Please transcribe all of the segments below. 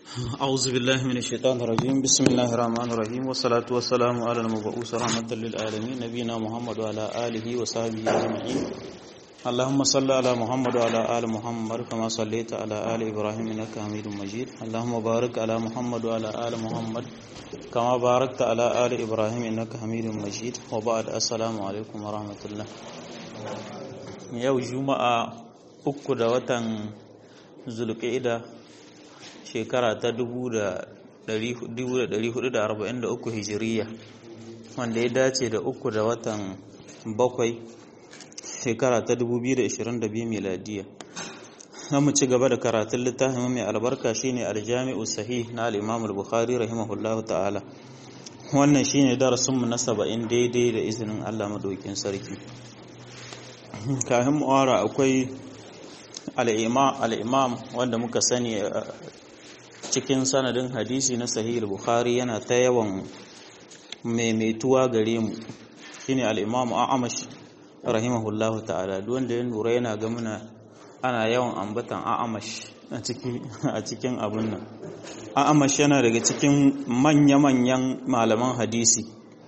أعوذ بالله من الشيطان الرجيم بسم الله الرحمن الرحيم والصلاة والسلام على المبعوث رحمة للعالمين نبينا محمد وعلى آله وصحبه أجمعين اللهم صل على محمد وعلى آل محمد كما صليت على آل إبراهيم إنك حميد مجيد اللهم بارك على محمد وعلى آل محمد كما باركت على آل إبراهيم إنك حميد مجيد وبعد السلام عليكم ورحمة الله يوم جمعة uku da watan zulƙa'ida shekara ta 1443 hijiriya wanda ya dace da uku da watan bakwai shekara ta 2022 miladiya na mu ci gaba da karatun littafin mai albarka shine aljami'u sahih na al-imam al-bukhari rahimahullahu ta'ala wannan shine darasinmu na saba'in daidai da izinin Allah madaukin sarki kafin mu'ara akwai al'imam wanda muka sani cikin sanadin hadisi na sahih bukhari yana ta yawan maimaituwa gare mu shine al'imam a'amash rahimahullahu ta'ala wanda ya lura yana ga muna ana yawan ambatan a'amash a cikin abun nan a'amash yana daga cikin manya-manyan malaman hadisi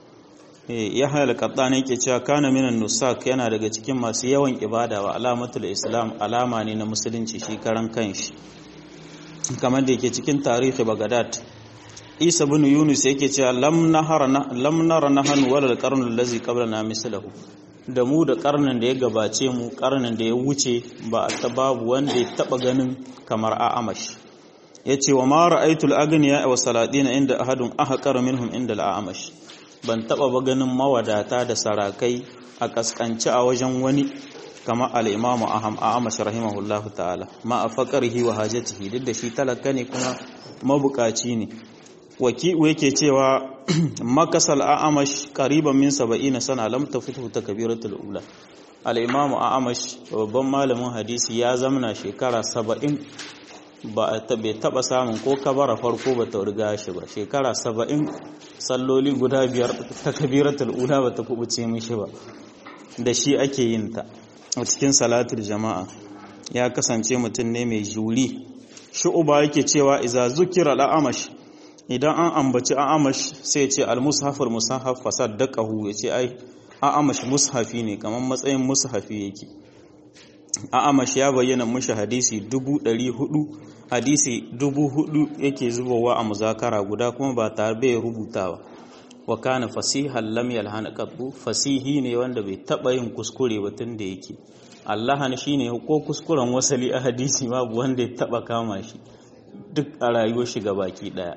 ya halakata ne ke cewa kana minan nusak yana daga cikin masu yawan ibada wa alamatul islam alama ne na musulunci shi karan kanshi kamar da yake cikin tarihi bagadad isa bin yunus yake cewa lam nahara lam nara nahan wala alqarn allazi qablana mislahu da mu da karnin da ya gabace mu karnin da ya wuce ba ta babu wanda ya taba ganin kamar a'amash yace wa ma ra'aytul agniya wa saladina inda ahadun ahqara minhum inda al'amash ban taba ba ganin mawadata da sarakai a kaskanci a wajen wani kama al'imamu aham a amash rahimahullahu ta'ala ma a faƙarhi wa hajjatihi duk da shi talaka ne kuma mabukaci ne waki'u yake cewa makasal a amash ƙariban min saba'i na sana lam ta fito ta kabiratul ula al'imamu a amash babban malamin hadisi ya zamana shekara saba'in ba bai taba samun ko kabara farko ba ta riga shi ba shekara saba'in salloli guda biyar ta kabiratul ula ba ta kubuce mishi ba da shi ake yin ta a cikin salatul jama'a ya kasance mutum ne mai juri shu'uba yake cewa iza zukira al'amash idan an ambaci a'amash sai ce al-mushafur mushaf fasaddaqahu yace ai a'amash mushafi ne kamar matsayin mushafi yake a'amash ya bayyana mushi hadisi dubu ɗari hudu hadisi dubu hudu yake zubowa a muzakara guda kuma ba tare bai rubutawa wa kana fasihan lam yalhana qattu fasihi ne wanda bai taba yin kuskure ba tun da yake allahan shine ko kuskuren wasali a hadisi babu wanda ya taba kama shi duk a rayuwar shi baki daya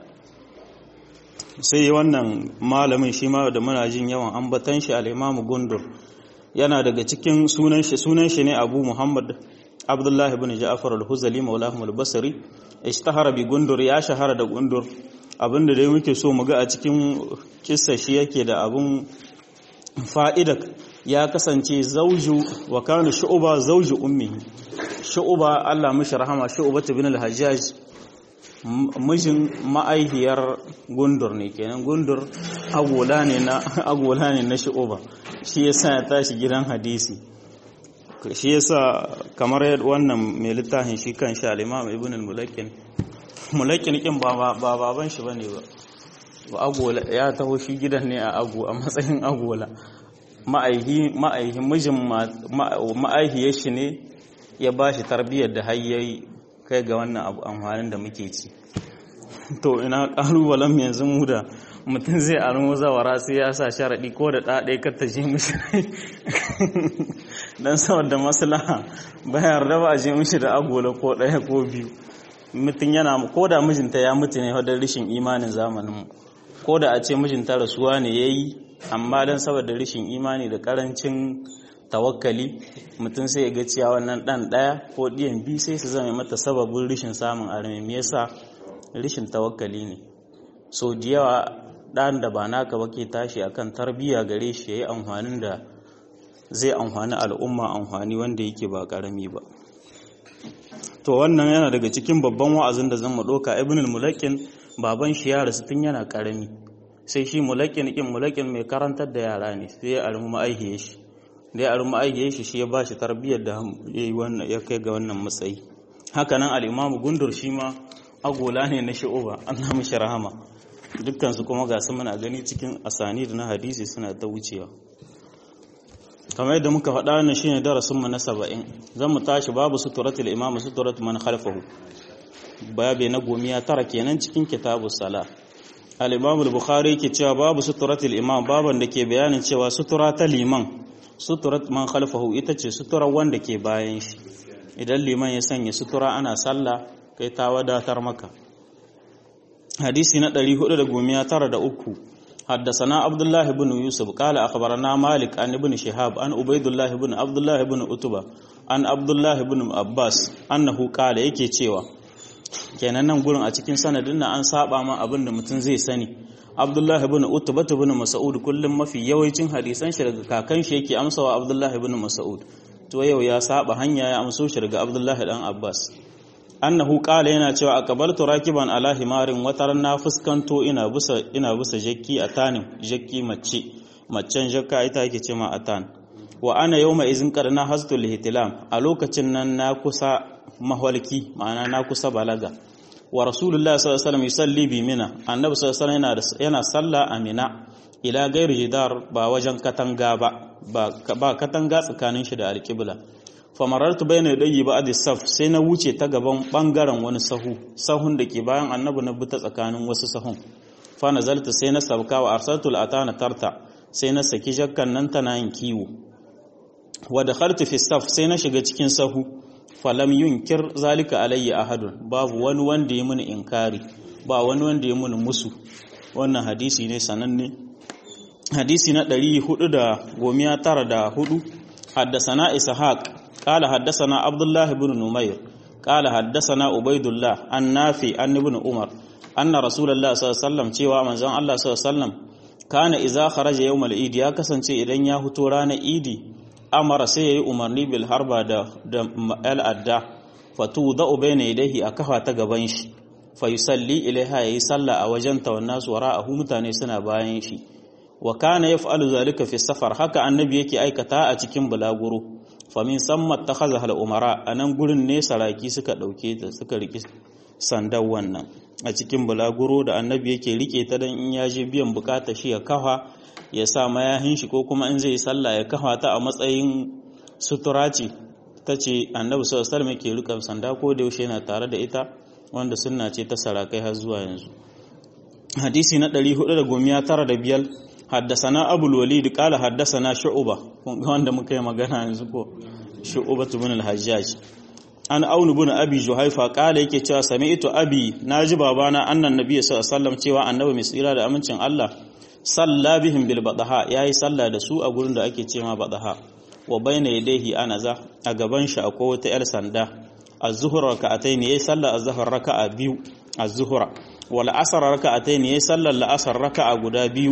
sai wannan malamin shi ma da muna jin yawan ambatan shi al-imamu gundur yana daga cikin sunan shi sunan shi ne Abu Muhammad Abdullah ibn Ja'far al-Huzali maulahum al-Basri ishtahara bi gundur ya shahara da gundur abinda dai muke so mu ga a cikin kissa shi yake da abun fa'ida ya kasance zauju wa kana shu'ba zauju ummihi shu'ba Allah mishi rahama shu'ba ibn al-Hajjaj mijin ma'aihiyar gundur ne kenan gundur agola ne na agola ne na shu'ba shi yasa ya tashi gidan hadisi shi yasa kamar wannan mai littafin shi kan sha al-Imam Ibn al-Mulakin Mulakin kin ba baban shi bane ba ba agola ya taho shi gidan ne a ago a matsayin agola ma'aihi ma'aihi mijin ma'aihiyar shi ne ya bashi tarbiyyar da hayyayi kai ga wannan abu amfanin da muke ci to ina kalubalen yanzu mu da mutum zai armo zawara sai ya sa sharaɗi ko da ɗaɗe kar ta je mishi don saboda maslaha bayar da ba a je mishi da agola ko ɗaya ko biyu mutum yana ko da mijinta ya mutu ne wadda rashin imanin zamanin ko da a ce mijinta rasuwa ne ya yi amma don saboda rashin imani da karancin tawakkali mutum sai ya ga cewa wannan ɗan ɗaya ko ɗiyan biyu sai su zama mata sababin rashin samun armi me yasa rashin tawakkali ne so da yawa ɗan da ba naka ba ke tashi akan tarbiyya gare shi ya yi amfanin da zai amfani al'umma amfani wanda yake ba ƙarami ba to wannan yana daga cikin babban wa'azin da zan mu ɗauka ibn al-mulakin baban shi ya rasu tun yana ƙarami sai shi mulakin kin mulakin mai karantar da yara ne sai ya armu ma'aihiye shi da ya armu ma'aihiye shi shi ya ba shi tarbiyyar da ya kai ga wannan matsayi haka nan al-imam gundur shi ma agola ne na shu'uba Allah mishi rahama dukkan su kuma ga su muna gani cikin asani da na hadisi suna ta wucewa kamar yadda muka faɗa ne shine darasin mu na 70 zan mu tashi babu suturatul imam suturatu man khalfahu babe na gomiya tara kenan cikin kitabus sala al-imam al-bukhari yake cewa babu suturatul imam baban da ke bayanin cewa sutura ta liman suturat man khalfahu ita ce suturar wanda ke bayan shi idan liman ya sanya sutura ana sallah kai ta wadatar maka hadisi na 493 حدثنا عبد الله بن يوسف قال أخبرنا مالك عن ابن شهاب عن عبيد الله بن عبد الله بن أتبة عن عبد الله بن عباس أنه قال yake cewa kenan nan gurin a cikin sanadin na an saba ma abin da mutum zai sani Abdullah ibn Utbah ibn Mas'ud kullum mafi yawancin hadisan shi daga kakan shi yake amsawa Abdullah ibn Mas'ud to yau ya saba hanya ya amso shi daga Abdullah dan Abbas annahu qala yana cewa aqbaltu rakiban ala himarin wataran na fuskanto ina busa ina busa jakki a tanin jakki mace macen jakka ita yake ce ma atan wa ana yawma izin qarna hastul ihtilam a lokacin nan na kusa mahwalki ma'ana na kusa balaga wa rasulullahi sallallahu alaihi wasallam yusalli bi mina annabi sallallahu alaihi wasallam yana salla a mina ila gairi jidar ba wajen katanga ba ba katanga tsakanin shi da alqibla famarartu bayna yadayhi ba'd saf sai na wuce ta gaban bangaren wani sahu sahun da ke bayan annabi na bi ta tsakanin wasu sahun fa nazalta sai na sabka wa arsaltul atana tarta sai na saki jakkan nan tana yin kiwo wa dakhaltu fi saf sai na shiga cikin sahu falam yunkir zalika alayya ahadun babu wani wanda ya muni inkari ba wani wanda ya muni musu wannan hadisi ne sananne hadisi na 494 حدثنا إسحاق قال حدثنا عبد الله بن نمير قال حدثنا عبيد الله عن نافع عن ابن عمر أن رسول الله صلى الله عليه وسلم cewa manzon Allah sallallahu alaihi wasallam kana idza kharaja yawm al-eid ya kasance idan ya fito ranar idi amara sai yayi umarni bil harba da da al-adda fatuda bayna yadayhi a kafa ta gaban shi fa yusalli ilaiha yayi sallah a wajen ta wannan su wara'ahu mutane suna bayan shi wa kana yaf'alu zalika fi safar haka annabi yake aikata a cikin bulaguro famin sammat ta haza umara a nan gurin ne saraki suka ɗauke ta suka riƙe sandan wannan a cikin bulaguro da annabi yake riƙe ta don in ya je biyan bukata shi ya kafa ya sa mayahin shi ko kuma in zai sallah ya kafa ta a matsayin sutura ce ta ce annabi sallallahu alaihi yake riƙe sanda ko da yaushe yana tare da ita wanda sunna ce ta sarakai har zuwa yanzu hadisi na 495 حدثنا أبو الوليد قال حدثنا شعبة wanda muka yi magana yanzu ko shu'uba ibn al-hajjaj an aunu ibn abi juhaifa kala yake cewa sami'tu abi naji babana annan nabiy sallallahu alaihi wasallam cewa annabi mai tsira da amincin Allah salla bihim bil badaha yayi salla da su a gurin da ake cewa badaha wa bayna yadayhi anaza a gaban shi akwai wata yar sanda az-zuhra raka'atayn yayi salla az-zuhr raka'a biyu az-zuhra wal asr raka'atayn yayi salla al-asr raka'a guda biyu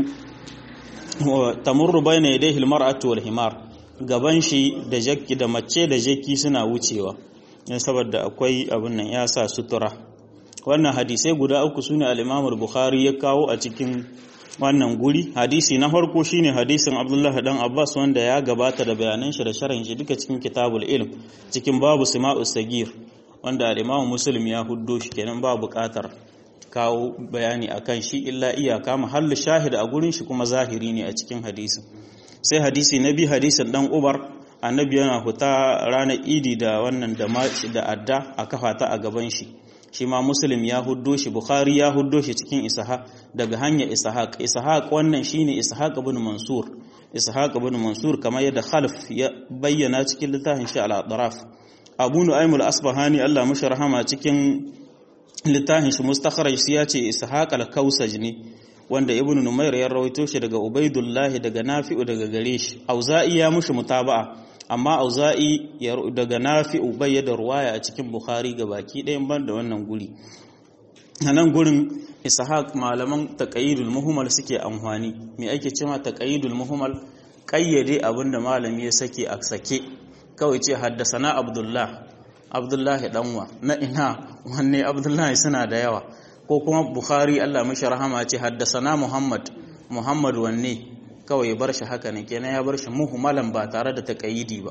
tamurru bayna yadayhi al-mar'atu wal himar gaban shi da jakki da mace da jakki suna wucewa ne saboda akwai abin nan ya sa sutura wannan hadisai guda uku sune al-Imam al-Bukhari ya kawo a cikin wannan guri hadisi na farko shine hadisin Abdullah dan Abbas wanda ya gabata da bayanan shi da sharhin shi duka cikin kitabul ilm cikin babu sima'us sagir wanda al-Imam Muslim ya huddo shi kenan ba buƙatar kawo bayani akan shi illa iyaka mahallu shahid a gurin shi kuma zahiri ne a cikin hadisin sai hadisi na bi hadisin dan ubar annabi yana huta ranar idi da wannan da da adda a kafa ta a gaban shi shi ma muslim ya huddo shi bukhari ya huddo shi cikin ishaq daga hanyar ishaq ishaq wannan shine ishaq ibn mansur ishaq ibn mansur kamar yadda khalf ya bayyana cikin littafin shi al-atraf abu nu'aym al-asbahani Allah mashi rahama cikin littafin shi mustakhraj shi ya ce ishaq al-kausaj ne wanda ibnu numair ya rawaito shi daga ubaidullahi daga nafi'u daga gare shi auza'i ya mushi mutaba'a amma auza'i daga nafi'u bai da ruwaya a cikin bukhari ga baki ɗayan ban da wannan guri a nan gurin ishaq malaman taqayyidul muhimmal suke amfani me ake cewa taqayyidul muhimmal kayyade abinda malami ya sake a sake kawai ce haddasana abdullah abdullahi danwa na ina wanne abdullahi suna da yawa ko kuma bukhari allah mashi rahama ce haddasana muhammad muhammad wanne kawai ya bar shi haka ne kenan ya bar shi muhmalan ba tare da taqayyidi ba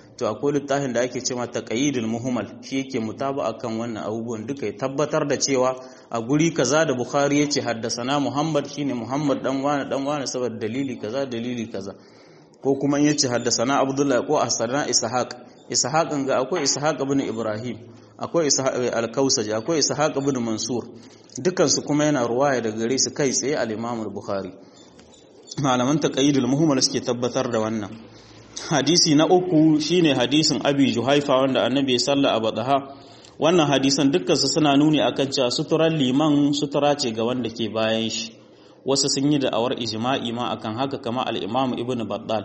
to akwai littafin da ake cewa taqayyidul muhmal shi yake mutaba akan wannan abubuwan duka ya tabbatar da cewa a guri kaza da bukhari yace haddasana muhammad shine muhammad dan wani dan wani saboda dalili kaza dalili kaza ko kuma yace haddasana abdullahi ko asana ishaq ishaq ga akwai ishaq ibn ibrahim akwai ishaq al-kausaj akwai ishaq ibn mansur dukan su kuma yana ruwaya daga gare su kai tsaye al-imam al-bukhari malaman taqayyidul muhmal suke tabbatar da wannan hadisi na uku shine hadisin abi juhaifa wanda annabi ya salla a badaha wannan hadisan dukkansu suna nuni akan cewa suturar liman sutura ce ga wanda ke bayan shi wasu sun yi da'awar ijma'i ma akan haka kama al-imam ibnu battal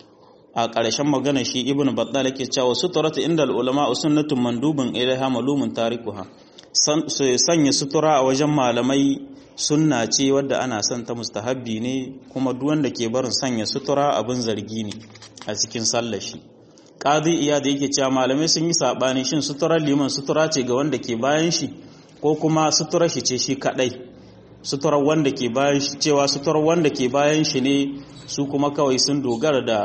a ƙarshen magana shi ibnu battal yake cewa suturatu inda ulama sunnatun mandubun ilaiha malumun tarikuha sanya sutura a wajen malamai sunna ce wadda ana son ta mustahabbi ne kuma duk wanda ke barin sanya sutura abin zargi ne a cikin sallar shi qadi iya da yake cewa malamai sun yi sabani shin suturar liman sutura ce ga wanda ke bayan shi ko kuma suturar shi ce shi kadai suturar wanda ke bayan shi cewa suturar wanda ke bayan shi ne su kuma kawai sun dogara da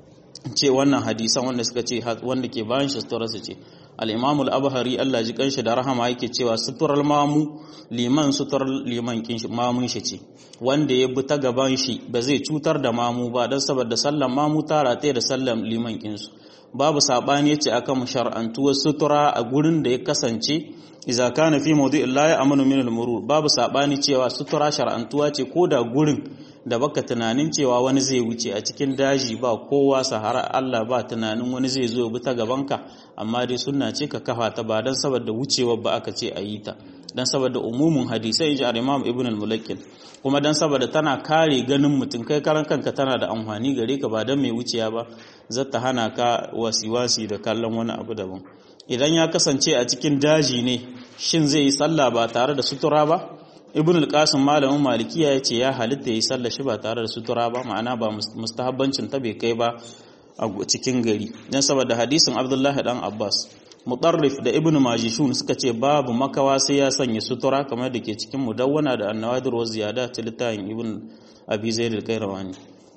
ce wannan hadisan wanda suka ce wanda ke bayan shi suturar su ce al-imam al-abhari Allah ji kanshi da rahama yake cewa suturar mamu liman suturar liman kin shi mamun shi ce wanda ya bi ta gaban shi ba zai cutar da mamu ba dan saboda sallan mamu ta rataye da sallan liman kin su babu sabani yace akan shar'antuwar sutura a gurin da ya kasance idza kana fi mawdi'in la ya'manu min al-murur babu sabani cewa sutura shar'antuwa ce ko da gurin da baka tunanin cewa wani zai wuce a cikin daji ba kowa sahara Allah ba tunanin wani zai zo bi ta gabanka amma dai sunna ce ka kafa ta ba dan saboda wucewar ba aka ce a yi ta dan saboda umumin hadisai ji Imam Ibn al-Mulakkin kuma dan saboda tana kare ganin mutum kai karan kanka tana da amfani gare ka ba dan mai wuciya ba zata hana ka wasiwasi da kallon wani abu daban idan ya kasance a cikin daji ne shin zai yi sallah ba tare da sutura ba ibn al-qasim malamin malikiya yace ya halitta yi sallah shi ba tare da sutura ba ma'ana ba mustahabbancin ta bai kai ba a cikin gari dan saboda hadisin abdullahi dan abbas mutarrif da ibn majishun suka ce babu makawa sai ya sanya sutura kamar da ke cikin mudawwana da annawadir wa ziyada ta littafin ibn abi zaid al-qayrawani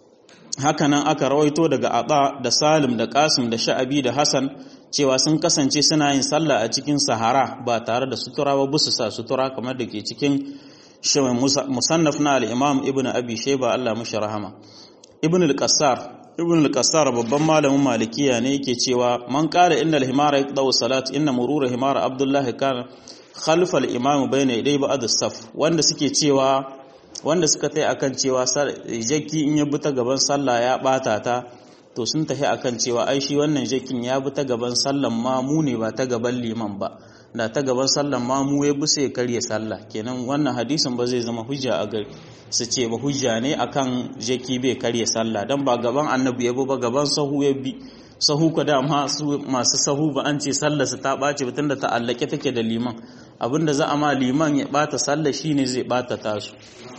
haka nan aka rawaito daga aba da salim da qasim da sha'abi da hasan cewa sun kasance suna yin sallah a cikin sahara ba tare da sutura ba busu sa sutura kamar da ke cikin shirin musannaf na al-imam ibn abi shayba Allah mashi rahama ibn al-qassar ibn al-qassar babban malamin malikiya ne yake cewa man qala inna al-himara yaqda'u salat inna murura himara abdullah kana khalfa al-imam bayna yaday ba'd as-saf wanda suke cewa wanda suka tai akan cewa jaki in ya bi ta gaban sallah ya bata ta to sun tafi akan cewa ai shi wannan jakin ya bi ta gaban sallan mamu ne ba ta gaban liman ba da ta gaban sallan mamu ya bi sai karya sallah kenan wannan hadisin ba zai zama hujja a gari su ce ba hujja ne akan jaki bai karya sallah dan ba gaban annabi ya bi ba gaban sahu ya bi sahu ka da masu sahu ba an ce sallar su ta ɓace ba tunda ta allake take da liman abinda za a ma liman ya bata sallah shine zai bata tasu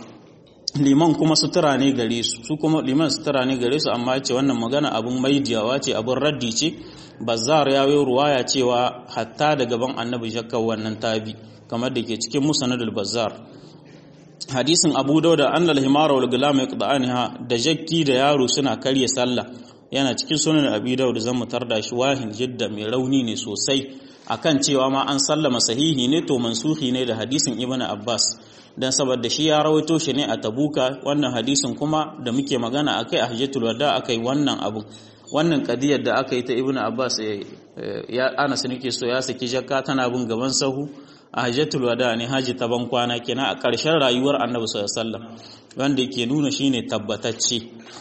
liman kuma sutura ne gare su su kuma liman sutura ne gare su amma ce wannan magana abun maidiyawa ce abun raddi ce bazar ya yi ruwaya cewa hatta da gaban annabi shakka wannan tabi kamar da ke cikin musanadul bazar hadisin abu dauda annal himara wal gulam yaqda'anha da jakki da yaro suna karya sallah yana cikin sunan abi dauda zan mutar da shi wahin jidda mai rauni ne sosai akan cewa ma an sallama sahihi ne to mansuhi ne da hadisin ibnu abbas dan saboda shi ya rawaito shi ne a tabuka wannan hadisin kuma da muke magana akai a hajjatul wada akai wannan abu wannan kadiyar da aka yi ta ibnu abbas ya anas nake so ya saki jakka tana bin gaban sahu a hajjatul wada ne haji ta ban kwana kenan a ƙarshen rayuwar annabi sallallahu alaihi wasallam wanda yake nuna shine tabbatacce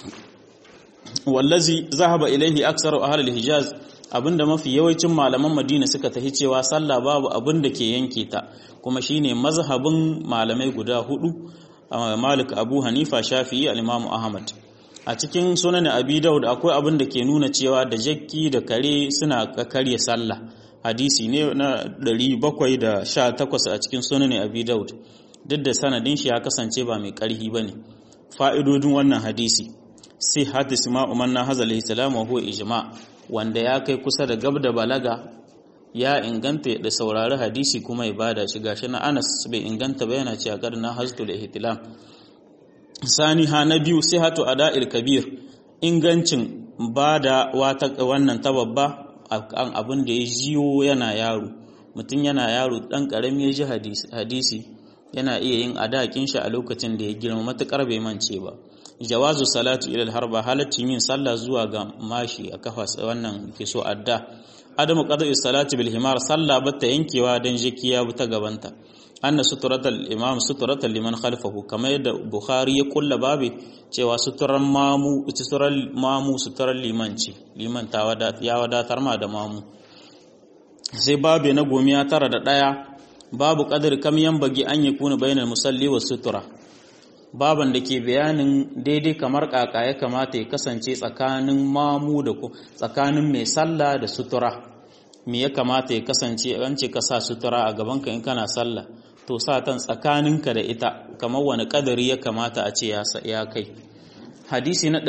wallazi zahaba ilaihi aksaru ahlul hijaz abinda mafi yawancin malaman madina suka tafi cewa sallah babu abin da ke yanke ta kuma shine mazhabin malamai guda hudu malik abu hanifa shafi'i al-imamu ahmad a cikin sunan abi daud akwai abin da ke nuna cewa da jakki da kare suna karya sallah hadisi ne na 718 a cikin sunan abi daud duk da sanadin shi ya kasance ba mai karhi bane fa'idodin wannan hadisi sai hadisi ma umanna hazal salam wa huwa ijma' wanda ya kai kusa da gab da balaga ya inganta da saurari hadisi kuma ya bada shi gashi na Anas bai inganta ba yana cewa karna haztul ihtilam sani ha na biyu sihatu ada'il kabir ingancin ba da wannan ta babba an abin da ya jiyo yana yaro mutum yana yaro dan karami ya ji hadisi yana iya yin adakin shi a lokacin da ya girma matukar bai mance ba jawazu salatu ila harba halaccin yin sallah zuwa ga mashi a kafa wannan ke so adda adamu qada'i salati bil himar sallah bata yankewa dan jikiya ta gabanta anna suturatal imam suturatal liman khalfahu kamar yadda bukhari ya kulla babe cewa suturan mamu suturan mamu suturan liman ce liman ta ya wadatar ma da mamu sai babe na gomiya tara da daya babu qadar kam bagi an yakuna bainal musalli was sutura baban da ke bayanin daidai kamar kaka ya kamata ya kasance tsakanin mamu da tsakanin mai sallah da sutura me ya kamata ya kasance an ce ka sa sutura a gabanka in kana sallah to sa tan tsakaninka da ita kamar wani kadari ya kamata a ce ya kai hadisi na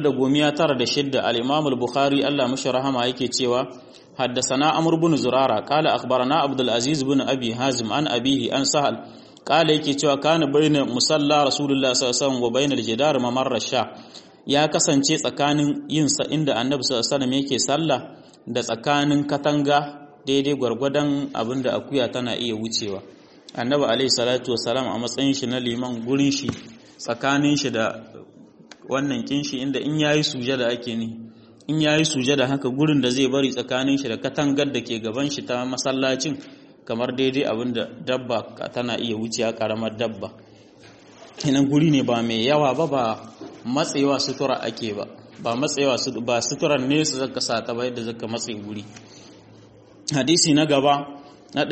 496 al-imam al-bukhari Allah mashi rahama yake cewa حدثنا عمرو بن زرارة قال أخبرنا عبد العزيز بن أبي حازم عن أبيه عن سهل قال yake cewa kana baina musalla rasulullah sallallahu alaihi wasallam wa bainal jidar mamarra sha ya kasance tsakanin yin sa inda annabi sallallahu alaihi wasallam yake sallah da tsakanin katanga daidai gwargwadon abinda akuya tana iya wucewa annabi alaihi salatu wasalam a matsayin shi na liman gurin shi tsakanin shi da wannan kinshi inda in yayi sujada ake ni in yayi sujada haka gurin da zai bari tsakanin shi da katangar da ke gaban shi ta masallacin kamar daidai abinda dabba tana iya wuciya karamar dabba inan guri ne ba mai yawa ba ba matsewa sutura ake ba ba matsewa ba suturar ne su zaka sa ta ba yadda zaka matse guri hadisi na gaba na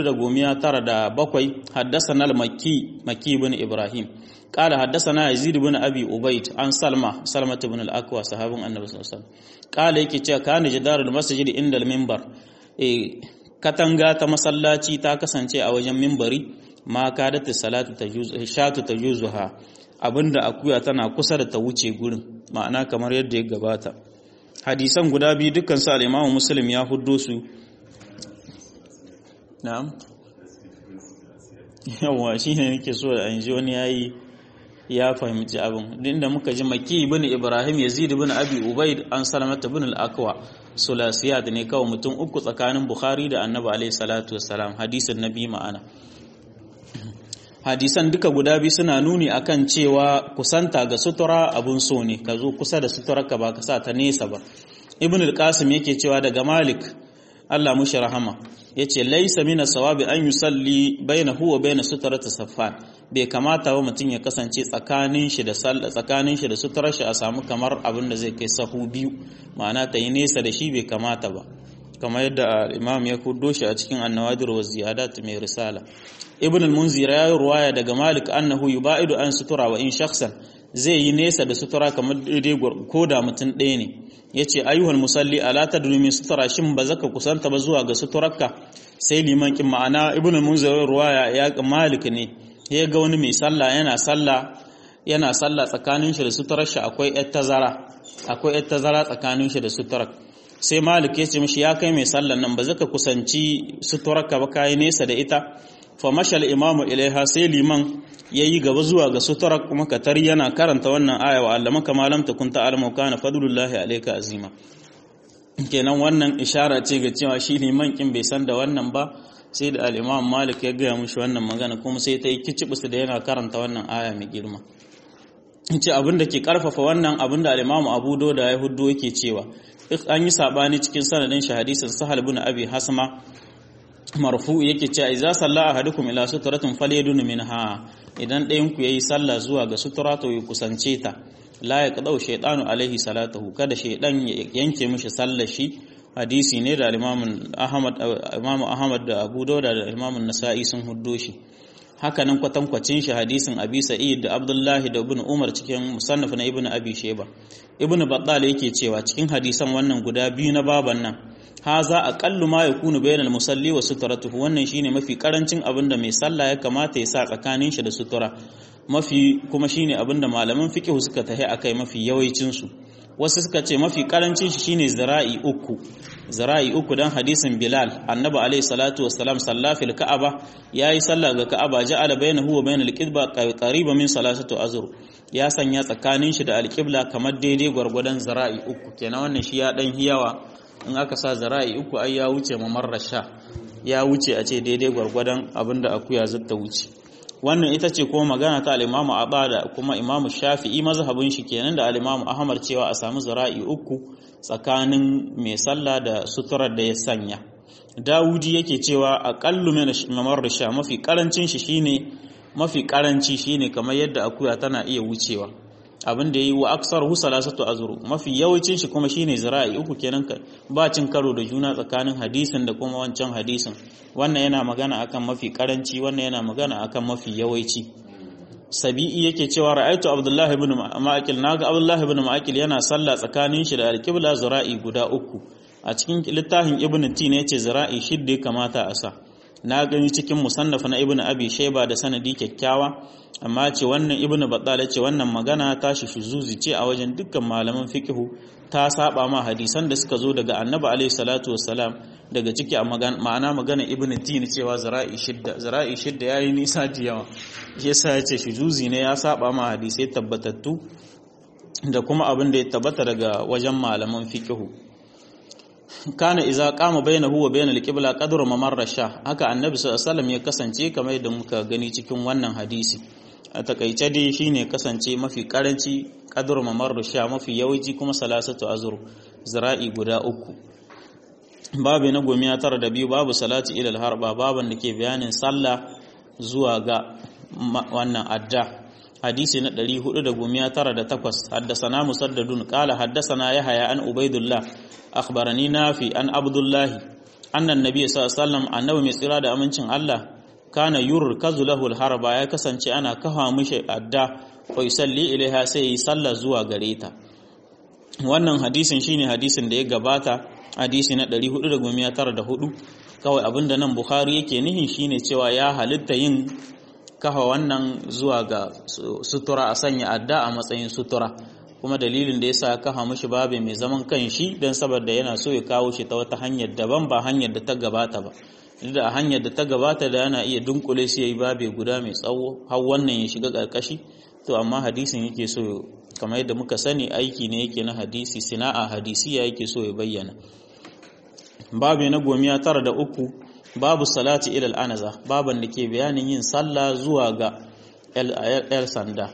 497 haddasana al-makki makki ibn ibrahim قال حدثنا يزيد بن ابي عبيد عن سلمى سلمة بن الاكوى صحابي النبي صلى الله عليه وسلم قال yake cewa kana jidarul masjid inda al-minbar eh katanga ta masallaci ta kasance a wajen minbari ma kadatu salatu tajuz shatu tajuzuha abinda akuya tana kusa da ta wuce gurin ma'ana kamar yadda ya gabata hadisan guda biyu dukkan su al-Imam Muslim ya huddo su na'am yawa shine nake so da an ji wani yayi ya fahimci abin inda muka ji maki ibn ibrahim yazid ibn abi ubaid an salamata ibn al-aqwa sulasiyat ne kawai mutum uku tsakanin bukhari da annabi alaihi salatu wassalam hadisin nabi ma'ana hadisan duka guda biyu suna nuni akan cewa kusanta ga sutura abun so ne ka zo kusa da sutura ka ba ka sa ta nesa ba ibn al-qasim yake cewa daga malik Allah mushi rahama yace laisa mina sawabi an yusalli bainahu wa baina sutrati saffan bai kamata ba mutum ya kasance tsakanin shi da tsakanin shi da suturar shi a samu kamar abin da zai kai sahu biyu ma'ana ta yi nesa da shi bai kamata ba kamar yadda imam ya kudo shi a cikin annawadir wa ziyadat mai risala ibn al-munzir ya ruwaya daga malik annahu yubaidu an sutura wa in shakhsan zai yi nesa da sutura kamar daidai ko da mutum ɗaya ne yace ayyuhal musalli ala tadri min sutura shin ba zaka kusanta ba zuwa ga suturarka sai liman kin ma'ana ibn al-munzir ruwaya ya malik ne ya ga wani mai sallah yana sallah yana sallah tsakanin shi da suturar shi akwai yar tazara akwai yar tazara tsakanin shi da suturar sai malik ya ce mishi ya kai mai sallan nan ba zaka kusanci suturar ka ba kai nesa da ita fa mashal imamu ilaiha sai liman yayi gaba zuwa ga suturar kuma katari yana karanta wannan aya wa allama kama lam takun ta'lamu kana fadlullahi alayka azima kenan wannan ishara ce ga cewa shi liman kin bai san da wannan ba sai da al'imam malik ya gaya mushi wannan magana kuma sai ta yi kicibis da yana karanta wannan aya mai girma ce abin da ke karfafa wannan abin da al'imam abu da ya hudu yake cewa an yi sabani cikin sanadin shi hadisin sahal bin abi hasma marfu yake cewa idza salla ahadukum ila sutratin falyadun minha idan ɗayan ku yayi sallah zuwa ga sutura to ya kusance ta la ya kadau shaytanu alaihi salatuhu kada shaydan ya yanke mishi sallar shi hadisi ne da imamu ahmad da abu dauda da imamu nasa'i sun huddo shi hakanan kwatankwacin shi hadisin abi sa'id da abdullahi da ibn umar cikin musannaf na ibn abi sheba ibn battal yake cewa cikin hadisan wannan guda biyu na baban nan haza aqallu ma yakunu bainal musalli wa sutratuhu wannan shine mafi karancin abin da mai sallah ya kamata ya sa tsakanin shi da sutura mafi kuma shine abin da malaman fiqh suka tahi akai mafi yawancin su wasu suka ce mafi karancin shi shine zira'i uku zira'i uku dan hadisin Bilal annabi alaihi salatu wassalam salla fil ka'aba yayi sallah ga ka'aba ja'ala bainahu wa bainal qibla qariban min salasatu azur ya sanya tsakanin shi da alqibla kamar daidai gwargwadon zira'i uku kenan wannan shi ya dan hiyawa in aka sa zira'i uku ai ya wuce mamarrasha ya wuce a ce daidai gwargwadon abinda akuya zata wuce wannan ita ce kuma magana ta al-Imam Abba da kuma Imam Shafi'i mazhabin shi kenan da al-Imam Ahmad cewa a samu zira'i uku tsakanin mai sallah da suturar da ya sanya Dawudi yake cewa aqallu min mamarrisha mafi karancin shi shine mafi karanci shine kamar yadda akuya tana iya wucewa abin da yi wa aksar hu salasatu azru mafi yawancin shi kuma shine zira'i uku kenan ba cin karo da juna tsakanin hadisin da kuma wancan hadisin wannan yana magana akan mafi karanci wannan yana magana akan mafi yawanci sabi'i yake cewa ra'aytu abdullahi ibn ma'akil naga abdullahi ibn ma'akil yana sallah tsakanin shi da alqibla zira'i guda uku a cikin littafin ibn tin yace zira'i shidda kamata a sa na gani cikin musannaf na ibn abi shayba da sanadi kyakkyawa amma ce wannan ibnu battal ce wannan magana tashi shuzuzi ce a wajen dukkan malaman fiqhu ta saba ma hadisan da suka zo daga annabi alaihi salatu wassalam daga ciki a ma'ana magana ibnu tin cewa zara'i shidda zara'i shidda yayi nisa da yawa yasa yace shuzuzi ne ya saba ma hadisai tabbatattu da kuma abin da ya tabbata daga wajen malaman fiqhu kana iza qama bainahu wa bainal qibla qadru mamarra sha haka annabi sallallahu alaihi wasallam ya kasance kamar yadda muka gani cikin wannan hadisi a takaice dai shine kasance mafi karanci qadru mamarra sha mafi yawanci kuma salasatu azur zira'i guda uku babu na gomiya tara da biyu babu salati ilal harba baban da ke bayanin sallah zuwa ga wannan adda hadisi na 498 haddasana musaddadun qala haddasana yahya an ubaidullah akhbarani nafi an abdullahi anna annabi sallallahu alaihi wasallam annabi mai tsira da amincin Allah kana yurkazu lahu harba ya kasance ana kafa mishi adda fa yusalli ilaiha sai yi sallah zuwa gare ta wannan hadisin shine hadisin da ya gabata hadisi na 494 kawai abinda nan bukhari yake nihin shine cewa ya halitta yin kafa wannan zuwa ga sutura a sanya adda a matsayin sutura kuma dalilin da yasa kafa mishi babe mai zaman kanshi dan saboda yana so ya kawo shi ta wata hanyar daban ba hanyar da ta gabata ba da a hanyar da ta gabata da yana iya dunkule shi yayi babe guda mai tsawo har wannan ya shiga karkashi to amma hadisin yake so kamar yadda muka sani aiki ne yake na hadisi sina'a hadisiya yake so ya bayyana babu na gomiya tara da uku babu salati ilal anaza baban da ke bayanin yin sallah zuwa ga el sanda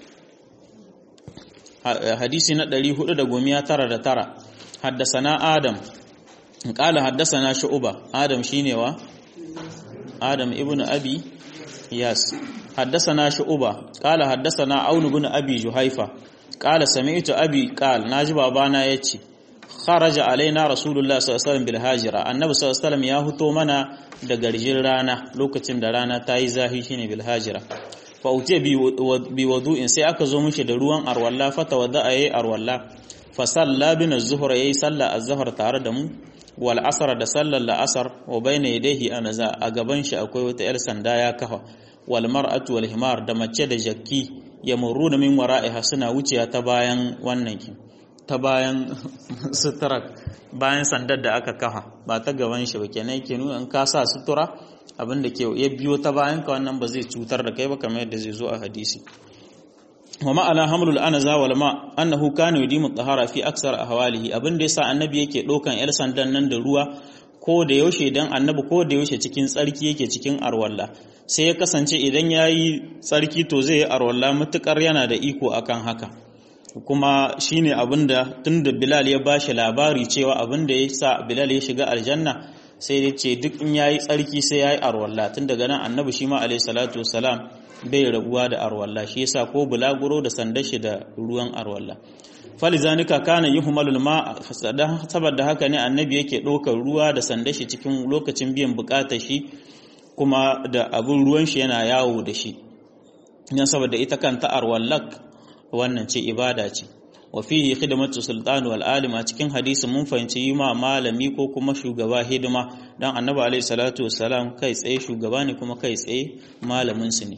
hadisi na 499 haddasana adam qala haddasana shu'ba adam shine wa adam ibnu abi yas haddasana shu'ba qala haddasana aun ibn abi juhaifa qala sami'tu abi qal naji babana yace kharaja alaina rasulullah sallallahu alaihi wasallam bil hajira annabi sallallahu alaihi wasallam ya huto mana da garjin rana lokacin da rana ta yi zahi shine bil hajira fa utiya bi wudu'in sai aka zo mishi da ruwan arwalla fa tawadda ayi arwalla fa salla bin az-zuhr yayi salla az-zuhr tare da mu wal asr da sallar al-asr wa bayna yadayhi anaza a gaban shi akwai wata yar sanda ya kafa wal mar'atu wal himar da mace da jakki yamurruna min wara'iha suna wuciya ta bayan wannan kin ta bayan sutura bayan sandar da aka kafa ba ta gaban shi ba kenan yake nuna in ka sa sutura abin da ke ya biyo ta bayan ka wannan ba zai cutar da kai ba kamar yadda zai zo a hadisi wa ma'ana hamlul anaza wal ma annahu kana yudimu tahara fi aksar ahwalihi abin da yasa annabi yake dokan yar sandan nan da ruwa ko da yaushe dan annabi ko da yaushe cikin tsarki yake cikin arwalla sai ya kasance idan yayi tsarki to zai yi arwalla mutukar yana da iko akan haka kuma shine abinda tunda Bilal ya bashi labari cewa abinda ya sa Bilal ya shiga aljanna sai ya ce duk in yayi tsarki sai yayi arwalla tun daga nan annabi shi ma alayhi salatu wassalam bai rabuwa da arwalla shi yasa ko bulaguro da sandar shi da ruwan arwalla falizanika kana yuhmalul ma saboda haka ne annabi yake ɗaukar ruwa da sandar shi cikin lokacin biyan bukatar shi kuma da abin ruwan shi yana yawo da shi dan saboda ita kanta arwallak wannan ce ibada ce wa fihi khidmatu sultan wal alim a cikin hadisi mun fahimci yi ma malami ko kuma shugaba hidima dan annabi alaihi salatu wassalam kai tsaye shugaba ne kuma kai tsaye malamin su ne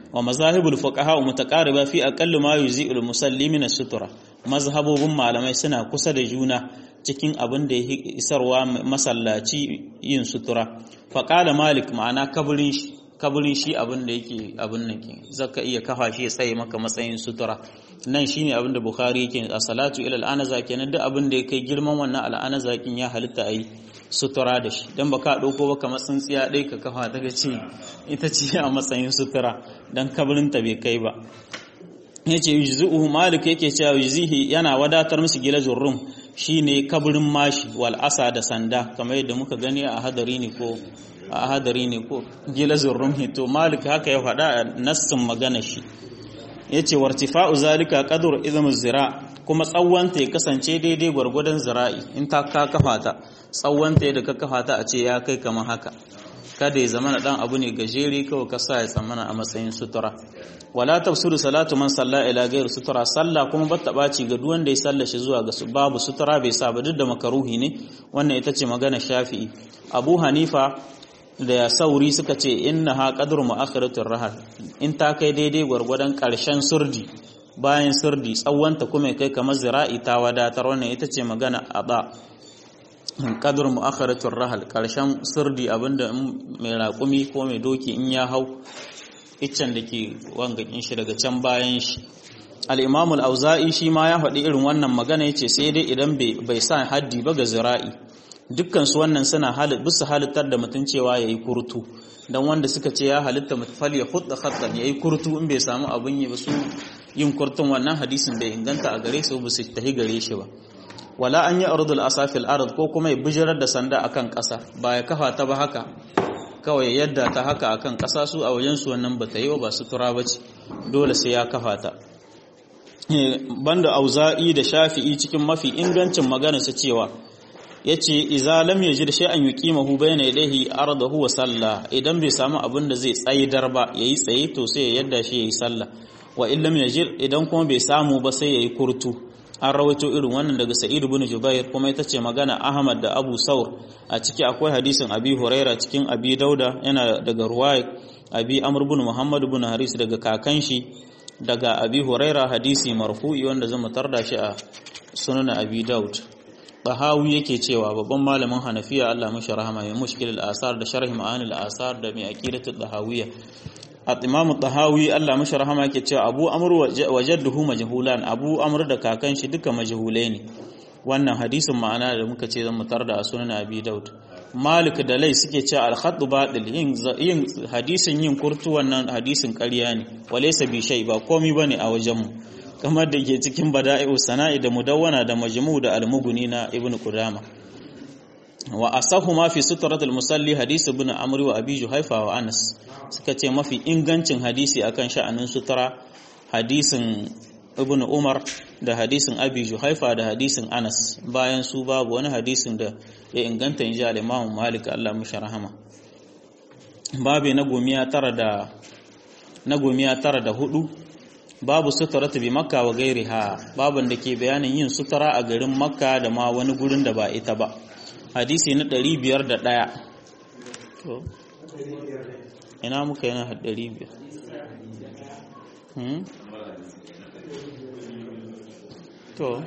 wa mazahibul fuqaha mutaqariba fi aqall ma yuzi'ul musalli min sutura mazhabobin malamai suna kusa da juna cikin abin da ya isarwa masallaci yin sutura faqala malik ma'ana kaburin shi kaburin shi abin da yake abin nan ke zaka iya kafa shi ya tsaye maka matsayin sutura nan shine abin da bukhari yake a salatu ila al'anaza kenan duk abin da ya kai girman wannan al'anaza kin ya halitta ayi sutura da shi dan baka dauko baka matsin tsiya dai ka kafa daga ce ita ce a matsayin sutura dan kaburin ta bai kai ba yace yujzuhu malik yake cewa yujzihi yana wadatar musu gilazur rum shine kaburin mashi wal asa da sanda kamar yadda muka gani a hadari ne ko a hadari ne ko gilazur rum to malik haka ya faɗa a nassin magana shi yace wartifa'u zalika qadru izmu zira kuma tsawonta ya kasance daidai gwargwadon zira'i in ta ka kafa ta tsawonta yadda ka kafa ta a ce ya kai kamar haka kada ya zama na dan abu ne gajere kawai ka sa ya tsammana a matsayin sutura wala tafsiru salatu man salla ila ghayr sutura sallah kuma ba ta baci ga duk wanda ya sallashi zuwa ga babu sutura bai sa ba duk da makaruhi ne wannan ita ce magana shafi'i abu hanifa da ya sauri suka ce inna ha qadru mu'akhiratur rahal in ta kai daidai gwargwadon karshen surdi bayan surdi tsawonta kuma kai kamar zira'i ta wadatar wannan ita ce magana aba qadru mu'akhiratur rahal karshen surdi abinda mai raƙumi ko mai doki in ya hau iccen da ke wangakin shi daga can bayan shi al-imam al-auza'i shi ma ya faɗi irin wannan magana yace sai dai idan bai sa haddi ba ga zira'i dukkan su wannan suna bisa halittar da mutum cewa yayi kurtu dan wanda suka ce ya halitta mutfal ya hudda khattan yayi kurtu in bai samu abin yi ba su yin kurtun wannan hadisin bai inganta a gare su ba su tahi gare shi ba wala an yi ardul asafil ard ko kuma ya bijirar da sanda akan ƙasa ba ya kafa ta ba haka kawai yadda ta haka akan ƙasa su a wajen su wannan bata yi ba sutura bace dole sai ya kafa ta banda auza'i da shafi'i cikin mafi ingancin magana su cewa yace idza lam yajid shay'an yuqimahu bayna yadayhi ardahu wa salla idan bai samu abin da zai tsaidar ba yayi tsaye to sai ya yadda shi yayi sallah wa in lam yajid idan kuma bai samu ba sai yayi kurtu an rawaito irin wannan daga sa'id ibn jubair kuma ita ce magana ahmad da abu saur a ciki akwai hadisin abi huraira cikin abi dauda yana daga ruwaya abi amr ibn muhammad ibn haris daga kakan shi daga abi huraira hadisi marfu'i wanda zama tarda shi a sunan abi daud Tahawi yake cewa babban malamin Hanafiya Allah mashi rahama mai mushkil al-asar da sharh ma'ani al-asar da mai aqidatu tahawiyya Imam Tahawi Allah mashi rahama yake cewa Abu Amr wa jadduhu majhulan Abu Amr da kakan shi duka majhulai ne wannan hadisin ma'ana da muka ce zan mutar da sunan Abi Daud Malik da Lai suke cewa al-khattu batil yin yin hadisin yin kurtu wannan hadisin ƙarya ne walaysa bi shay ba komai bane a wajenmu kamar da ke cikin bada'i'u sana'i da mudawwana da majmu da almuguni na ibnu qudama wa asahu ma fi sutratul musalli hadisi ibn amr wa abi juhaifa wa anas suka ce mafi ingancin hadisi akan sha'anin sutura hadisin ibn umar da hadisin abi juhaifa da hadisin anas bayan su babu wani hadisin da ya inganta inji al-imam malik Allah mushi rahama babu na gomiya tara da na gomiya tara da hudu babu suturata bi makka wa gairiha babun da ke bayanin yin sutura a garin makka da ma wani gurin da ba ita ba hadisi na 501 to ina muka yana 500 hmm to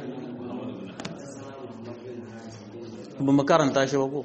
ba mu karanta shi ba ko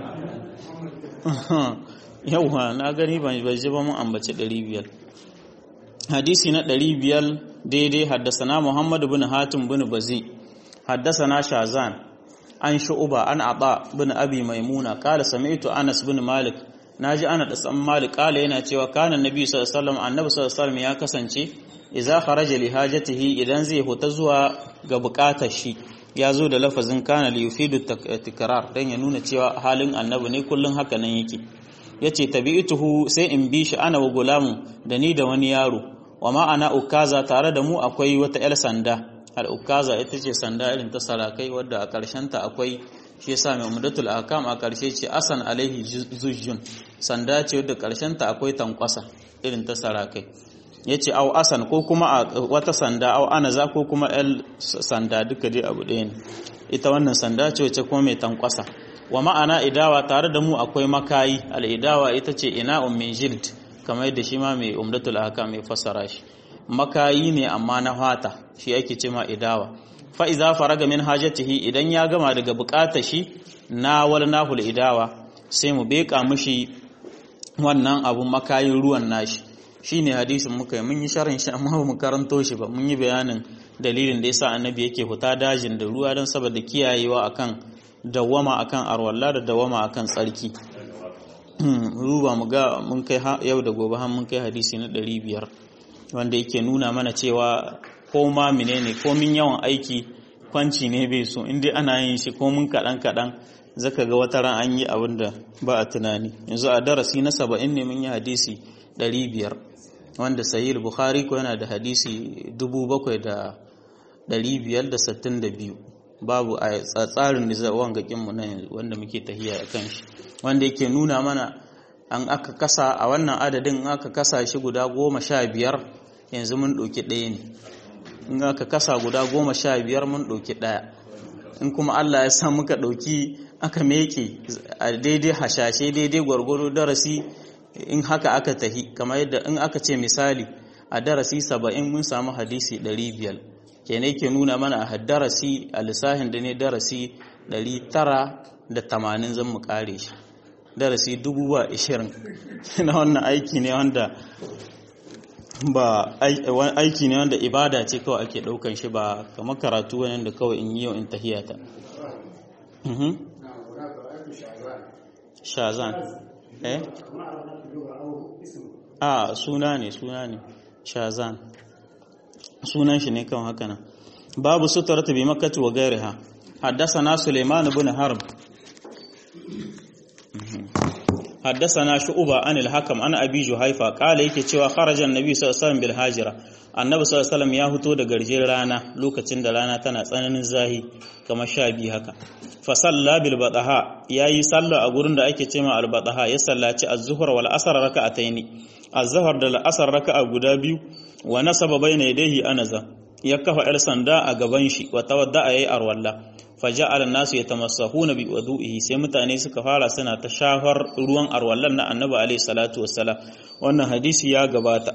yauwa na gani ban ji ba mun ambaci 500 hadisi na ɗari biyar daidai haddasana Muhammad bin Hatim bin Bazi haddasana Shazan an shu'uba an aba bin Abi Maimuna kala sami'tu Anas bin Malik naji ana da san Malik kala yana cewa kana Nabi sallallahu alaihi wasallam annabi sallallahu alaihi wasallam ya kasance idza kharaja li hajatihi idan zai huta zuwa ga bukatar shi ya zo da lafazin kana li yufidu tikrar dan ya nuna cewa halin annabi ne kullun haka nan yake yace tabi'tuhu sai in bi shi ana wa gulamu da ni da wani yaro wa ma'ana ukaza tare da mu akwai wata 'yar sanda al ukaza ita ce sanda irin ta sarakai wadda a ƙarshen ta akwai shi yasa mai umdatul ahkam a ƙarshe ce asan alaihi zujjun sanda ce wadda ƙarshen ta akwai tankwasa irin ta sarakai yace au asan ko kuma a wata sanda au anaza ko kuma el sanda duka dai abu ɗaya ne ita wannan sanda ce wacce kuma mai tankwasa wa ma'ana idawa tare da mu akwai makayi al idawa ita ce ina min jild kamar yadda shi ma mai umdatul ahkam mai fassara shi makayi ne amma na fata shi ake ce ma idawa fa iza faraga min hajatihi idan ya gama daga bukatar shi na wal nahul idawa sai mu beka mishi wannan abun makayin ruwan nashi shine hadisin muka yi mun yi sharhin shi amma ba mu karanto shi ba mun yi bayanin dalilin da yasa annabi yake huta dajin da ruwa don saboda kiyayewa akan dawama akan arwalla da dawama akan tsarki ruba mu ga mun kai yau da gobe har mun kai hadisi na 500 wanda yake nuna mana cewa ko ma menene ko min yawan aiki kwanci ne bai so in dai ana yin shi ko mun kadan kadan zaka ga wata ran an yi abin da ba a tunani yanzu a darasi na 70 ne mun yi hadisi 500 wanda sahih bukhari ko yana da hadisi 7562 babu a tsarin da wangakin mu nan wanda muke tahiya a kan shi wanda yake nuna mana an aka kasa a wannan adadin aka kasa shi guda goma sha biyar yanzu mun ɗauki ɗaya ne in aka kasa guda goma sha biyar mun ɗauki ɗaya in kuma Allah ya sa muka ɗauki aka meke a daidai hashashe daidai gwargwaro darasi in haka aka tahi kamar yadda in aka ce misali a darasi saba'in mun samu hadisi ɗari biyar kene ke nuna mana a darasi a lissahin da ne darasi ɗari tara da tamanin zan mu kare shi darasi dubu ba ishirin na wannan aiki ne wanda ba aiki ne wanda ibada ce kawai ake ɗaukan shi ba kamar karatu wani da kawai in yi yau in tahiyata shazan eh a suna ne suna ne shazan sunan shi ne kan haka nan babu sutarata bi makkati wa gairiha حدثنا سليمان بن حرب حدثنا شعبة عن الحكم عن أبي جهيفة قال yake cewa kharajan nabi sallallahu alaihi wasallam bil hajira annabi sallallahu alaihi wasallam ya fito da garjin rana lokacin da rana tana tsananin zahi kamar sha biyu haka fa salla bil badaha yayi sallah a gurin da ake cewa al badaha ya sallaci az-zuhr wal asr raka'ataini az-zuhr da al-asr raka'a guda biyu wa nasaba bayna yadayhi anaza ya kafa yar sanda a gaban shi wa tawadda yayi arwalla faja'ala an-nasu yatamassahuna bi wudu'ihi sai mutane suka fara suna ta shafar ruwan arwallan na annabi alaihi salatu wassalam wannan hadisi ya gabata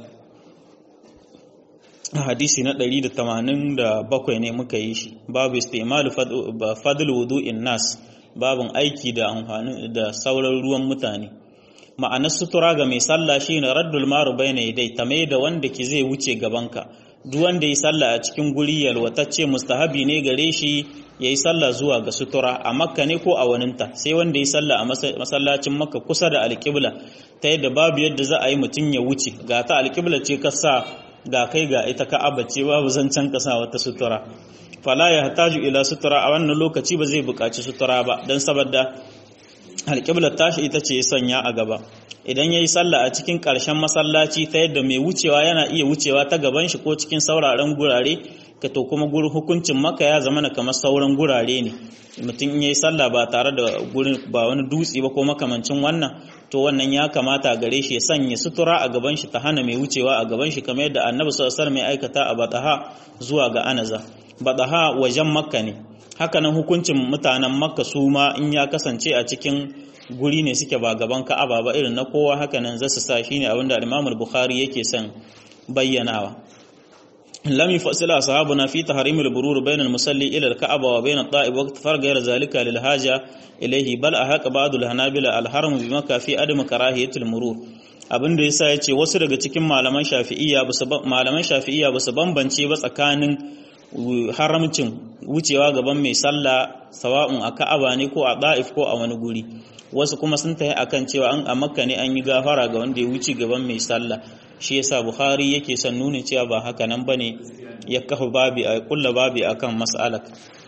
hadisi na 187 ne muka yi shi babu istimalu fadl wudu'in nas babun aiki da amfani da sauran ruwan mutane ma'anar sutura ga mai sallah shine raddul maru bayna yadai tame da wanda ki zai wuce gabanka duk wanda yi sallah a cikin guri yalwatacce mustahabi ne gare shi yayi sallah zuwa ga sutura a makka ne ko a waninta sai wanda yi sallah a masallacin makka kusa da alƙibla ta yadda babu yadda za a yi mutum ya wuce ga ta alƙibla ce ka sa ga kai ga ita ka'aba ce babu zancen ka sa wata sutura fala ya hataju ila sutura a wannan lokaci ba zai buƙaci sutura ba don saboda alƙiblar tashi ita ce sanya a gaba idan ya yi sallah a cikin ƙarshen masallaci ta yadda mai wucewa yana iya wucewa ta gaban shi ko cikin sauraren gurare ka to kuma gurin hukuncin maka ya zama kamar sauran gurare ne mutum ya yi sallah ba tare da gurin ba wani dutse ba ko makamancin wannan to wannan ya kamata gare shi ya sanya sutura a gaban shi ta hana mai wucewa a gaban shi kamar yadda annabi sallallahu alaihi wasallam aikata a bataha zuwa ga anaza bataha wajen makka ne hakanan hukuncin mutanen makka su ma in ya kasance a cikin guri ne suke ba gaban ka'aba ba irin na kowa hakanan za su sa shine abinda al-Imam al-Bukhari yake son bayyanawa lam yufassila ashabuna fi tahrim al-burur bayna al-musalli ila al-ka'aba wa bayna at-ta'ib waqt farq ghayr zalika lil haja ilayhi bal ahaq ba'd al-hanabila al-haram bi makka fi adam karahiyat al-murur abinda yasa yace wasu daga cikin malaman shafi'iyya malaman shafi'iyya ba su bambance ba tsakanin haramcin wucewa gaban mai sallah sawa'un a ka'aba ne ko a da'if ko a wani guri wasu kuma sun tafi akan cewa an a makka ne an yi gafara ga wanda ya wuce gaban mai sallah shi yasa bukhari yake son nuna cewa ba haka nan bane ya kafa babi a kulla babi akan mas'alar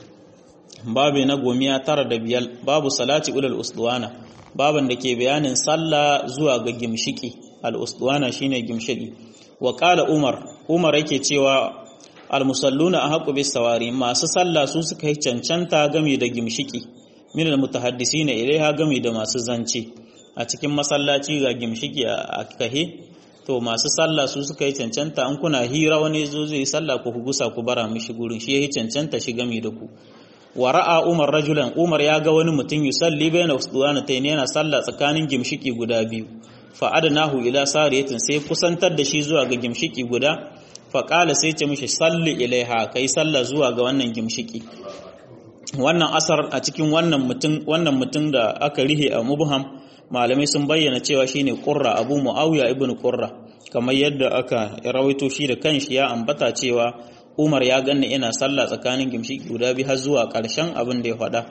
babi na gomiya tara da biyar babu salati ulal usduwana baban da ke bayanin sallah zuwa ga gimshiki al usduwana shine gimshiki wa qala umar umar yake cewa almusalluna a haƙu bis sawari masu sallah su suka yi cancanta game da gimshiki min almutahaddisi na ilaiha game da masu zance a cikin masallaci ga gimshiki a kahe to masu sallah su suka yi cancanta an kuna hira wani zo zai sallah ku gusa ku bara mishi gurin shi yayi cancanta shi game da ku wa ra'a umar rajulan umar ya ga wani mutum yusalli baina usduwanatayn yana sallah tsakanin gimshiki guda biyu fa adnahu ila sariyatin sai kusantar da shi zuwa ga gimshiki guda fa qala sai ce mishi salli ilaiha kai salla zuwa ga wannan gimshiki wannan asar a cikin wannan mutum wannan mutum da aka rihe a mubham malamai sun bayyana cewa shine qurra abu muawiya ibn qurra kamar yadda aka rawaito shi da kanshi ya ambata cewa umar ya ganni ina sallah tsakanin gimshiki guda biyu har zuwa ƙarshen abin da ya faɗa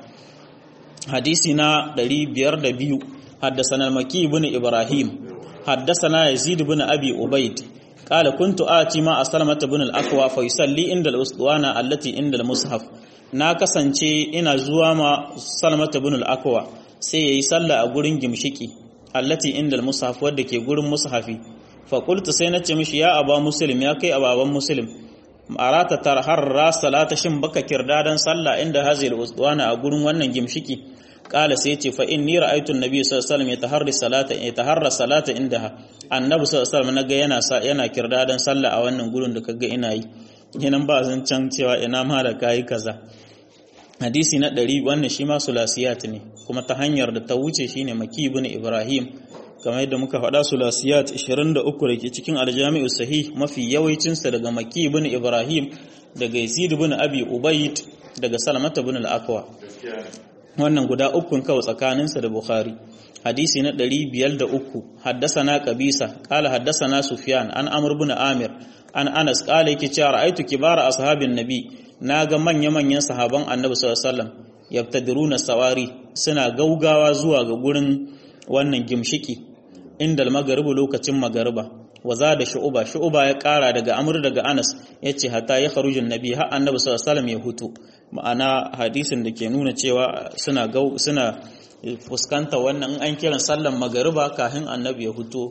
hadisi na 502 حدثنا المكي بن إبراهيم حدثنا يزيد بن أبي أبيد قال كنت آتي مع سلمة بن الأكوى فيصلي عند الأسطوانة التي عند المصحف na kasance ina zuwa ma salmata bin al-akwa sai yayi sallah a gurin gimshiki allati inda al-mushaf wadda ke gurin mushafi fa qultu sai nace mishi ya aba muslim ya kai ababan muslim arata tarharra salata shin baka kirdadan sallah inda hazil usduwana a gurin wannan gimshiki kala sai ce fa inni ra'aytu an-nabi sallallahu alaihi wasallam yataharri salata yataharra salata indaha annabi sallallahu alaihi wasallam naga yana yana kirdadan sallah a wannan gurin da kaga ina yi kenan ba zan can cewa ina ma da kai kaza hadisi na 100 wannan shi ma sulasiyat ne kuma ta hanyar da ta wuce shine maki ibn ibrahim kamar yadda muka faɗa sulasiyat 23 da ke cikin aljami'u sahih mafi yawancinsa daga maki ibn ibrahim daga yazid ibn abi ubayd daga salamata ibn al-akwa wannan guda ukun kawai tsakaninsa da bukhari hadisi na 503 haddasana qabisa qala haddasana sufyan an amr ibn amir an anas qala yake cewa ra'aytu kibara ashabin nabi naga manya-manyan sahaban annabi sallallahu alaihi wasallam yabtadiruna sawari suna gaugawa zuwa ga gurin wannan gimshiki inda magaribu lokacin magariba waza da shu'uba shu'uba ya kara daga amr daga anas yace hatta ya kharujun nabi har annabi sallallahu alaihi wasallam ya hutu ma'ana hadisin da ke nuna cewa suna gau suna fuskanta wannan an kiran sallan magariba kafin annabi ya hutu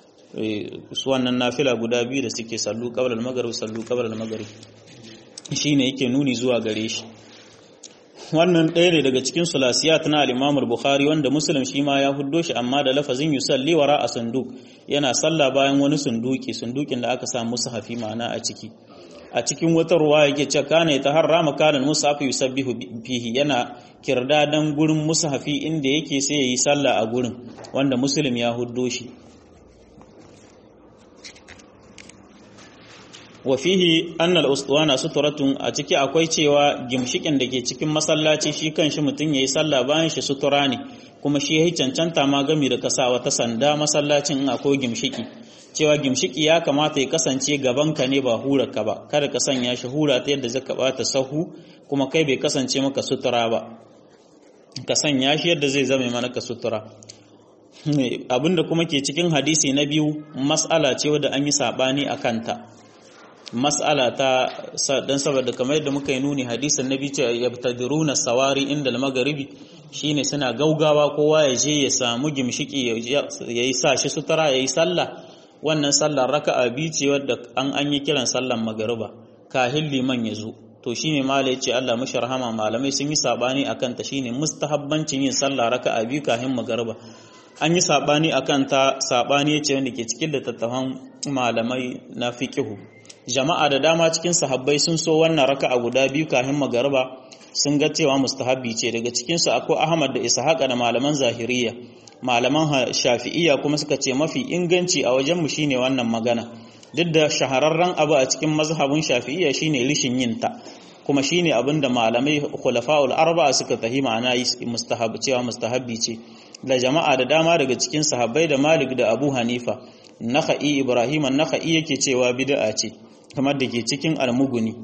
su wannan nafila guda biyu da suke sallu qabla al-maghrib sallu qabla al-maghrib shine yake nuni zuwa gare shi wannan ɗaya ne daga cikin sulasiyat na al-Imam al-Bukhari wanda Muslim shi ma ya huddo shi amma da lafazin yusalli wara a sanduk yana sallah bayan wani sunduki sundukin da aka sa musu hafi ma'ana a ciki a cikin wata ruwa yake ce kana ta harrama kanan mushaf yusabbihu fihi yana kirdadan gurin mushafi inda yake sai yayi sallah a gurin wanda Muslim ya huddo shi wa fihi anna al-ustuwana suturatun a ciki akwai cewa gimshikin da ke cikin masallaci shi kanshi mutum yayi sallah bayan shi sutura ne kuma shi yayi cancanta ma gami da kasa wata sanda masallacin in akwai gimshiki cewa gimshiki ya kamata ya kasance gaban ka ne ba hura ka ba kada ka sanya shi hura ta yadda zaka bata sahu kuma kai bai kasance maka sutura ba ka sanya shi yadda zai zama mana ka sutura abinda kuma ke cikin hadisi na biyu mas'ala ce wadda an yi sabani a kanta mas'ala ta dan saboda kamar yadda muka yi nuni hadisin nabi ce yabtadiruna sawari inda al-magharibi shine suna gaugawa kowa ya je ya samu gimshiki yayi sa shi sutura yayi sallah wannan sallar raka'a biyu ce wadda an an yi kiran sallar magariba kahin liman ya zo to shine mala yace Allah mashi rahama malamai sun yi sabani akan ta shine mustahabbancin yin sallah raka'a biyu kahin magariba an yi sabani akan ta sabani yace wanda ke cikin littattafan malamai na fiqhu jama'a da dama cikin sahabbai sun so wannan raka'a guda biyu kafin magariba sun ga cewa mustahabbi ce daga cikin su akwai Ahmad da Ishaqa da malaman Zahiriya malaman Shafi'iyya kuma suka ce mafi inganci a wajen mu shine wannan magana duk da shahararren abu a cikin mazhabin Shafi'iyya shine rishin yin ta kuma shine abinda malamai khulafa'ul arba'a suka tahi ma'ana mustahab cewa mustahabbi ce da jama'a da dama daga cikin sahabbai da Malik da Abu Hanifa Nakha'i Ibrahim an-Nakha'i yake cewa bid'a ce kamar da ke cikin almuguni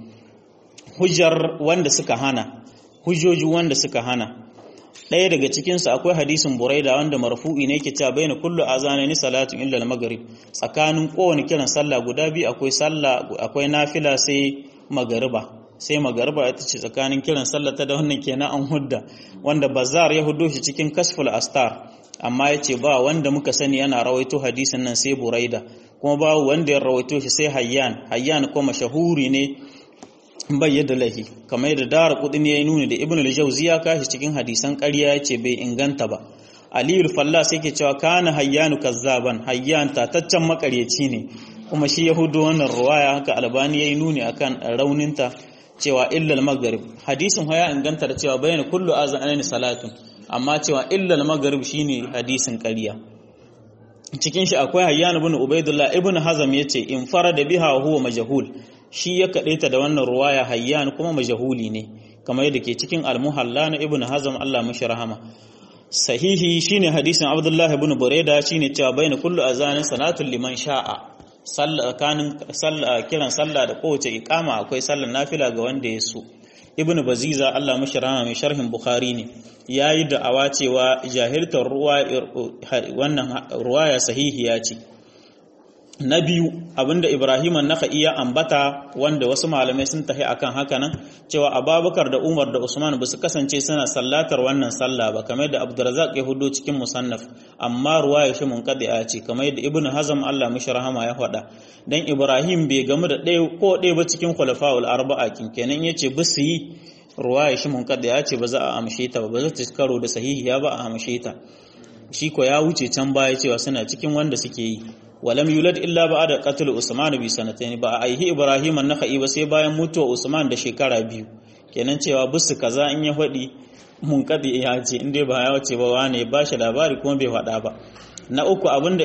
hujjar wanda suka hana hujjoji wanda suka hana ɗaya daga cikinsu akwai hadisin buraida wanda marfu'i ne ke cewa baina kullu azanani salatu illa al-maghrib tsakanin kowane kiran sallah guda biyu akwai sallah akwai nafila sai magariba sai magariba ita ce tsakanin kiran sallah ta da wannan kenan an hudda wanda bazar ya huddo shi cikin kasful astar amma yace ba wanda muka sani yana rawaito hadisin nan sai buraida kuma babu wanda ya rawaito shi sai hayyan hayyan ko mashahuri ne bai yadda lahi kamar yadda dara kudin ya nuni da ibn al-jawzi ya kashi cikin hadisan ƙarya yace bai inganta ba aliyu falla sai ke cewa kana hayyanu kazzaban hayyan tataccen makaryaci ne kuma shi yahudu wannan ruwaya haka albani yayi nuni akan rauninta cewa illal maghrib hadisin haya inganta da cewa bayan kullu azanani salatun amma cewa illal maghrib shine hadisin ƙarya cikin shi akwai hayyan ibn ubaidullah ibn hazam yace in farada biha huwa majhul shi ya kadaita da wannan ruwaya hayyan kuma majhuli ne kamar yadda ke cikin al-muhalla na ibn hazam Allah mashi rahama sahihi shine hadisin abdullah ibn burayda shine cewa baina kullu azanin salatul liman sha'a sallah kanin sallah kiran sallah da kowace iqama akwai sallar nafila ga wanda ya so ibn baziza Allah mashi rahama mai sharhin bukhari ne yayi da'awa cewa jahiltar ruwa wannan ruwaya sahihiya ce na biyu abinda Ibrahim an-Nakhai ya ambata wanda wasu malamai sun tafi akan haka nan cewa Abubakar da Umar da Usman ba su kasance suna sallatar wannan sallah ba kamar da Abdurrazzaq ya hudo cikin musannaf amma ruwaya shi munqadi'a ce kamar da Ibn Hazm Allah mishi rahama ya faɗa dan Ibrahim bai gamu da ɗaya ko ɗaya ba cikin khulafa'ul arba'a kin kenan yace ba su yi ruwaya shi munqadi'a ce ba za a amshe ta ba ba za ta karo da sahihiya ba a amshe ta shi ko ya wuce can baya cewa suna cikin wanda suke yi walam yulad illa ba'da qatl Usman bi sanatayn ba aihi Ibrahim an-Nakhai ba sai bayan mutuwa Usman da shekara biyu kenan cewa busu kaza in ya fadi mun kadi ya ce in dai ba ya wace ba wane ba shi labari kuma bai fada ba na uku abinda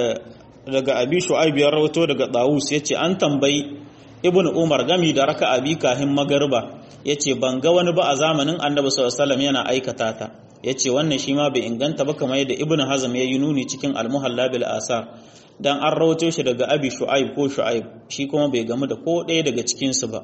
daga Abi Shu'aib ya rawato daga Dawus yace an tambayi Ibn Umar gami da raka'a bi kahin magarba yace ban ga wani ba a zamanin Annabi sallallahu alaihi wasallam yana aikata ta yace wannan shi ma bai inganta ba kamar yadda Ibn Hazm ya yi nuni cikin Al-Muhalla bil Asar dan an rawato shi daga abi shu'aib ko shu'aib shi kuma bai gamu da ko ɗaya daga cikinsu ba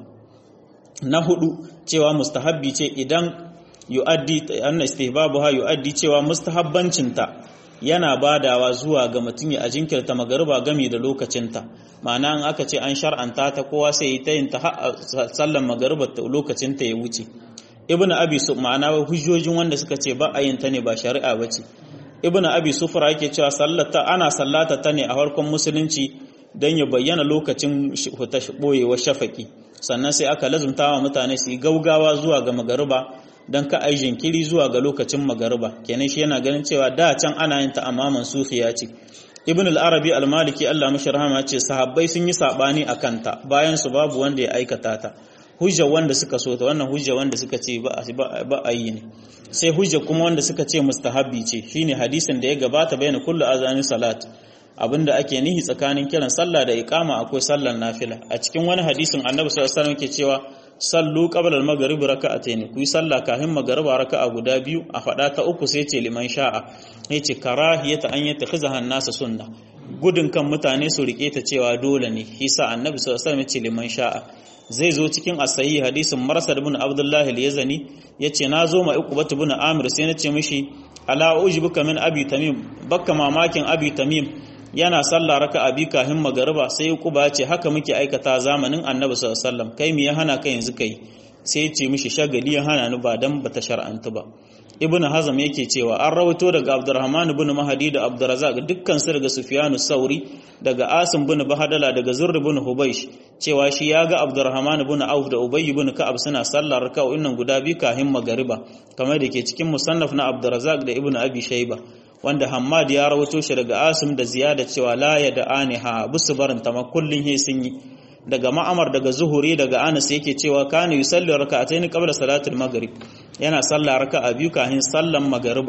na hudu cewa mustahabbi ce idan yu'addi anna istihbabuha yu'addi cewa mustahabbancinta yana badawa zuwa ga mutum ya jinkirta magariba gami da lokacinta ma'ana in aka ce an shar'anta ta kowa sai ta yin ta sallan magariba ta lokacinta ya wuce ibnu abi su ma'ana hujjojin wanda suka ce ba a yin ta ne ba shari'a bace ibnu abi sufra yake cewa sallata ana sallata ta ne a farkon musulunci don ya bayyana lokacin boyewar shafaki sannan sai aka lazumta wa mutane su yi gaugawa zuwa ga magariba don ka ai jinkiri zuwa ga lokacin magariba kenan shi yana ganin cewa da can ana yin ta amma mansufiya ce ibn al-arabi al-maliki Allah mashi rahama ce sahabbai sun yi sabani akan ta bayan su babu wanda ya aikata ta hujja wanda suka so ta wannan hujja wanda suka ce ba a yi ne sai hujja kuma wanda suka ce mustahabbi ce shine hadisin da ya gabata bayan kullu azanin salat abinda ake nihi tsakanin kiran sallah da iqama akwai sallar nafila a cikin wani hadisin annabi sallallahu alaihi wasallam yake cewa sallu qabla al-maghrib raka'atayn ku yi sallah kafin magriba raka'a guda biyu a fada ta uku sai ce liman sha'a yace karahiyata an yatakhizaha an-nasa sunna gudun kan mutane su rike ta cewa dole ne hisa annabi sallallahu alaihi wasallam yace liman sha'a zai zo cikin asahi hadisin marsad ibn abdullahi al-yazani yace na zo ma uqbat ibn amir sai nace mishi ala ujibuka min abi tamim bakka mamakin abi tamim yana sallah raka abi kahin magariba sai uquba ce haka muke aikata zamanin annabi sallallahu alaihi wasallam kai me ya hana ka yanzu kai sai ya ce mishi shagali ya hana ni ba dan bata shar'antu ba ibn hazm yake cewa an rawaito daga abdurrahman ibn mahdi da abdurrazzaq dukkan su daga sufyanu sauri daga asim ibn bahadala daga zurr ibn hubaysh cewa shi ya ga abdurrahman ibn auf da ubay ibn ka'ab suna sallar raka'o'in nan guda biyu kahin magariba kamar da ke cikin musannaf na abdurrazzaq da ibn abi shayba wanda hammad ya rawaito shi daga asim da ziyada cewa la ya da aniha busu barin ta kullun he sun yi daga ma'amar daga zuhuri daga anas yake cewa kana yusalli raka'atayn qabla salatul maghrib yana salla raka'a biyu kafin sallan magariba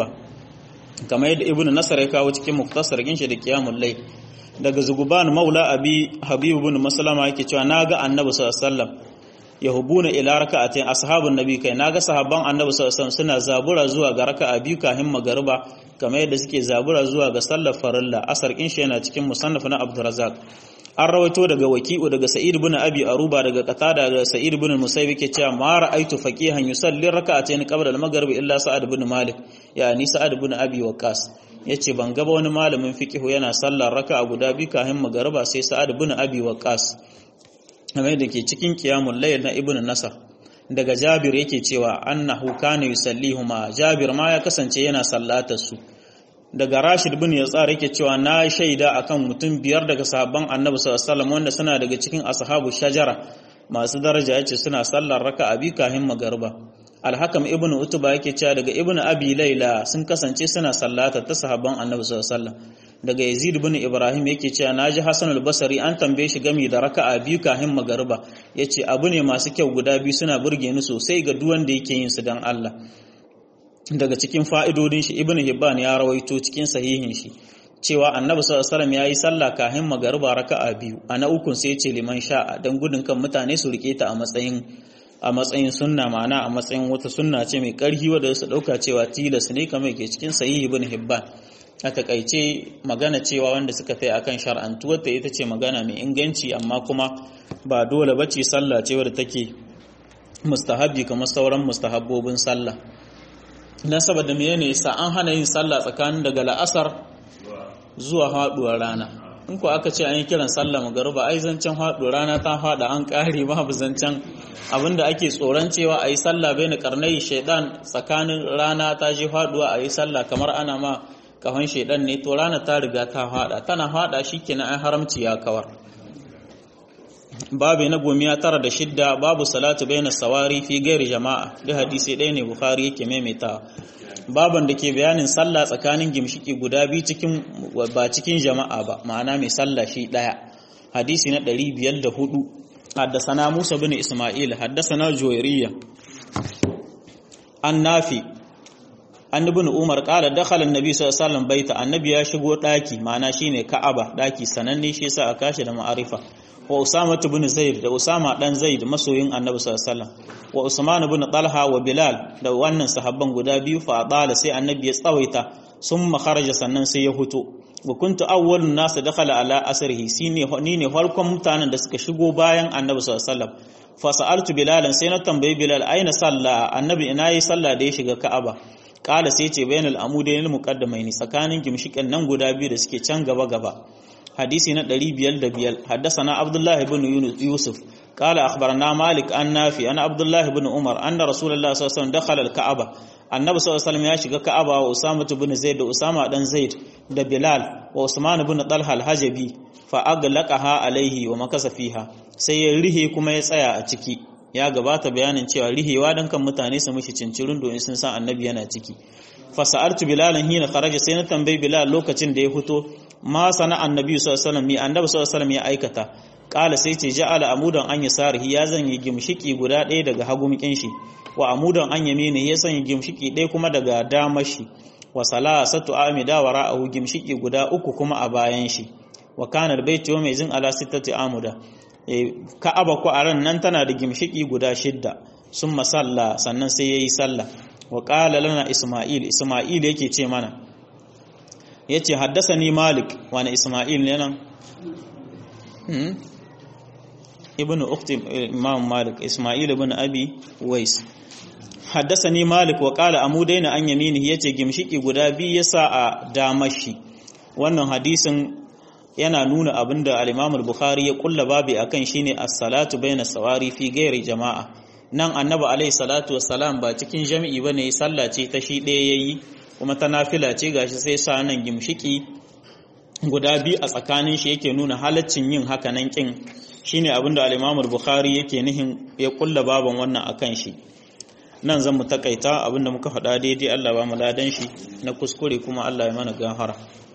kamar yadda ibnu nasar ya kawo cikin muktasar ginshi da qiyamul layl daga zuguban maula abi habib ibn maslama yake cewa naga annabi sallallahu alaihi wasallam yahubuna ila raka'atayn ashabun nabi kai naga sahabban annabi sallallahu alaihi wasallam suna zabura zuwa ga raka'a biyu kafin magariba kamar yadda suke zabura zuwa ga sallar farilla asar kin shi yana cikin musannaf na abdurrazzaq an rawaito daga waki'u daga sa'id ibn abi aruba daga qatada daga sa'id ibn musayyib yake cewa ma ra'aytu faqihan yusalli raka'atayn qabla al-maghrib illa sa'ad ibn malik yani sa'ad ibn abi waqas yace ban gaba wani malamin fiqihu yana sallar raka'a guda biyu kafin magariba sai sa'ad ibn abi waqas kamar da ke cikin qiyamul layl na ibn nasar daga jabir yake cewa annahu kana yusallihuma jabir ma ya kasance yana sallatar su daga rashid bin yatsar yake cewa na shaida akan mutum biyar daga sahabban annabi sallallahu alaihi wasallam wanda suna daga cikin ashabu shajara masu daraja yace suna sallar raka'a bi kahin magariba alhakam ibnu utuba yake cewa daga ibnu abi laila sun kasance suna sallata ta sahabban annabi sallallahu alaihi wasallam daga yazid bin ibrahim yake cewa naji hasan al-basri an tambaye shi game da raka'a biyu kahin magariba yace abu ne masu kyau guda biyu suna burge ni sosai ga duk wanda yake yin su dan Allah daga cikin fa'idodin shi ibnu hibban ya rawaito cikin sahihin shi cewa annabi sallallahu alaihi wasallam yayi sallah kahin magariba raka'a biyu a na ukun sai ce liman sha'a dan gudun kan mutane su rike ta a matsayin a matsayin sunna ma'ana a matsayin wata sunna ce mai karhi wadda su dauka cewa tilas ne kamar ke cikin sahih ibn hibban a takaice magana cewa wanda suka kai akan shar'antuwar ta ita ce magana mai inganci amma kuma ba dole bace sallah ce wadda take mustahabi kamar sauran mustahabbobin sallah dan saboda menene yasa an hana yin sallah tsakanin daga la'asar zuwa haduwar rana in ko aka ce an yi kiran sallah magariba ai zancen haduwar rana ta hada an kare babu zancen abinda ake tsoron cewa a yi sallah bai na karnai shaidan tsakanin rana ta je haduwa a yi sallah kamar ana ma kahon shaidan ne to rana ta riga ta hada tana hada shikenan an haramci ya kawar babu na gomiya tara da shidda babu salatu baina sawari fi gairi jama'a da hadisi ɗaya ne bukhari yake maimaitawa baban da ke bayanin sallah tsakanin gimshiki guda biyu cikin ba cikin jama'a ba ma'ana mai sallah shi ɗaya hadisi na 504 haddasana Musa bin Isma'il haddasana Juwairiyya an nafi an ibn Umar qala dakhala an-nabi sallallahu alaihi wasallam baita annabi ya shigo daki ma'ana shine Ka'aba daki sananne shi yasa aka kashi da ma'arifa wa Usama ibn Zaid da Usama dan Zaid masoyin Annabi sallallahu alaihi wasallam wa Usman ibn Talha wa Bilal da wannan sahabban guda biyu fa dala sai Annabi ya tsawaita summa kharaja sannan sai ya huto wa kuntu awwalun nas dakhala ala asrihi sine ni ne farkon mutanen da suka shigo bayan Annabi sallallahu alaihi wasallam fa sa'altu Bilal sai na tambayi Bilal aina salla Annabi ina yi sallah da ya shiga Ka'aba kala sai ce bainal amudain muqaddamaini tsakanin gimshikan nan guda biyu da suke can gaba gaba حديثي ندري بيل دبيل حدثنا عبد الله بن يوسف قال أخبرنا مالك أن نافي أنا عبد الله بن عمر أن رسول الله صلى الله عليه وسلم دخل الكعبة النبي صلى الله عليه وسلم يشق كعبة وأسامة بن زيد وأسامة بن زيد ده بلال وعثمان بن طلحة الحجبي فأغلقها عليه ومكث فيها sai ya rihe kuma ya tsaya a ciki ya gabata bayanin cewa rihewa dan kan mutane su mishi cincirin domin sun san annabi yana ciki fasa'artu bilalan hina kharaja sai na tambayi bilal lokacin da ya fito ma sana annabi sallallahu alaihi wasallam mi annabi sallallahu alaihi wasallam ya aikata kala sai ce ja'ala amudan an yasarihi ya zanye gimshiki guda ɗaya daga hagumikin shi wa amudan an yamini ya sanya gimshiki ɗaya kuma daga damar shi wa salasatu amida wa ra'ahu gimshiki guda uku kuma a bayan shi wa kana albayti wa maizin ala sittati amuda ka'aba ko a ran nan tana da gimshiki guda shidda sun masalla sannan sai yayi sallah wa qala lana isma'il isma'il yake ce mana yace haddasani malik wani isma'il ne nan ibnu ukhti imam malik isma'il ibn abi wais haddasani malik wa qala amudaina an yaminihi yace gimshiki guda biyu yasa a damashi wannan hadisin yana nuna abinda al-imam al-bukhari ya kulla babi akan shine as-salatu baina sawari fi ghairi jama'a nan annabi alaihi salatu wassalam ba cikin jami'i bane sallah ce ta shi ɗaya yayi kuma ta nafila ce gashi sai sa nan gimshiki guda biyu a tsakanin shi yake nuna halaccin yin haka nan kin shine abinda al-Imam bukhari yake nihin ya kulla baban wannan akan shi nan zan mu takaita abinda muka faɗa daidai Allah ba mu ladan shi na kuskure kuma Allah ya mana gafara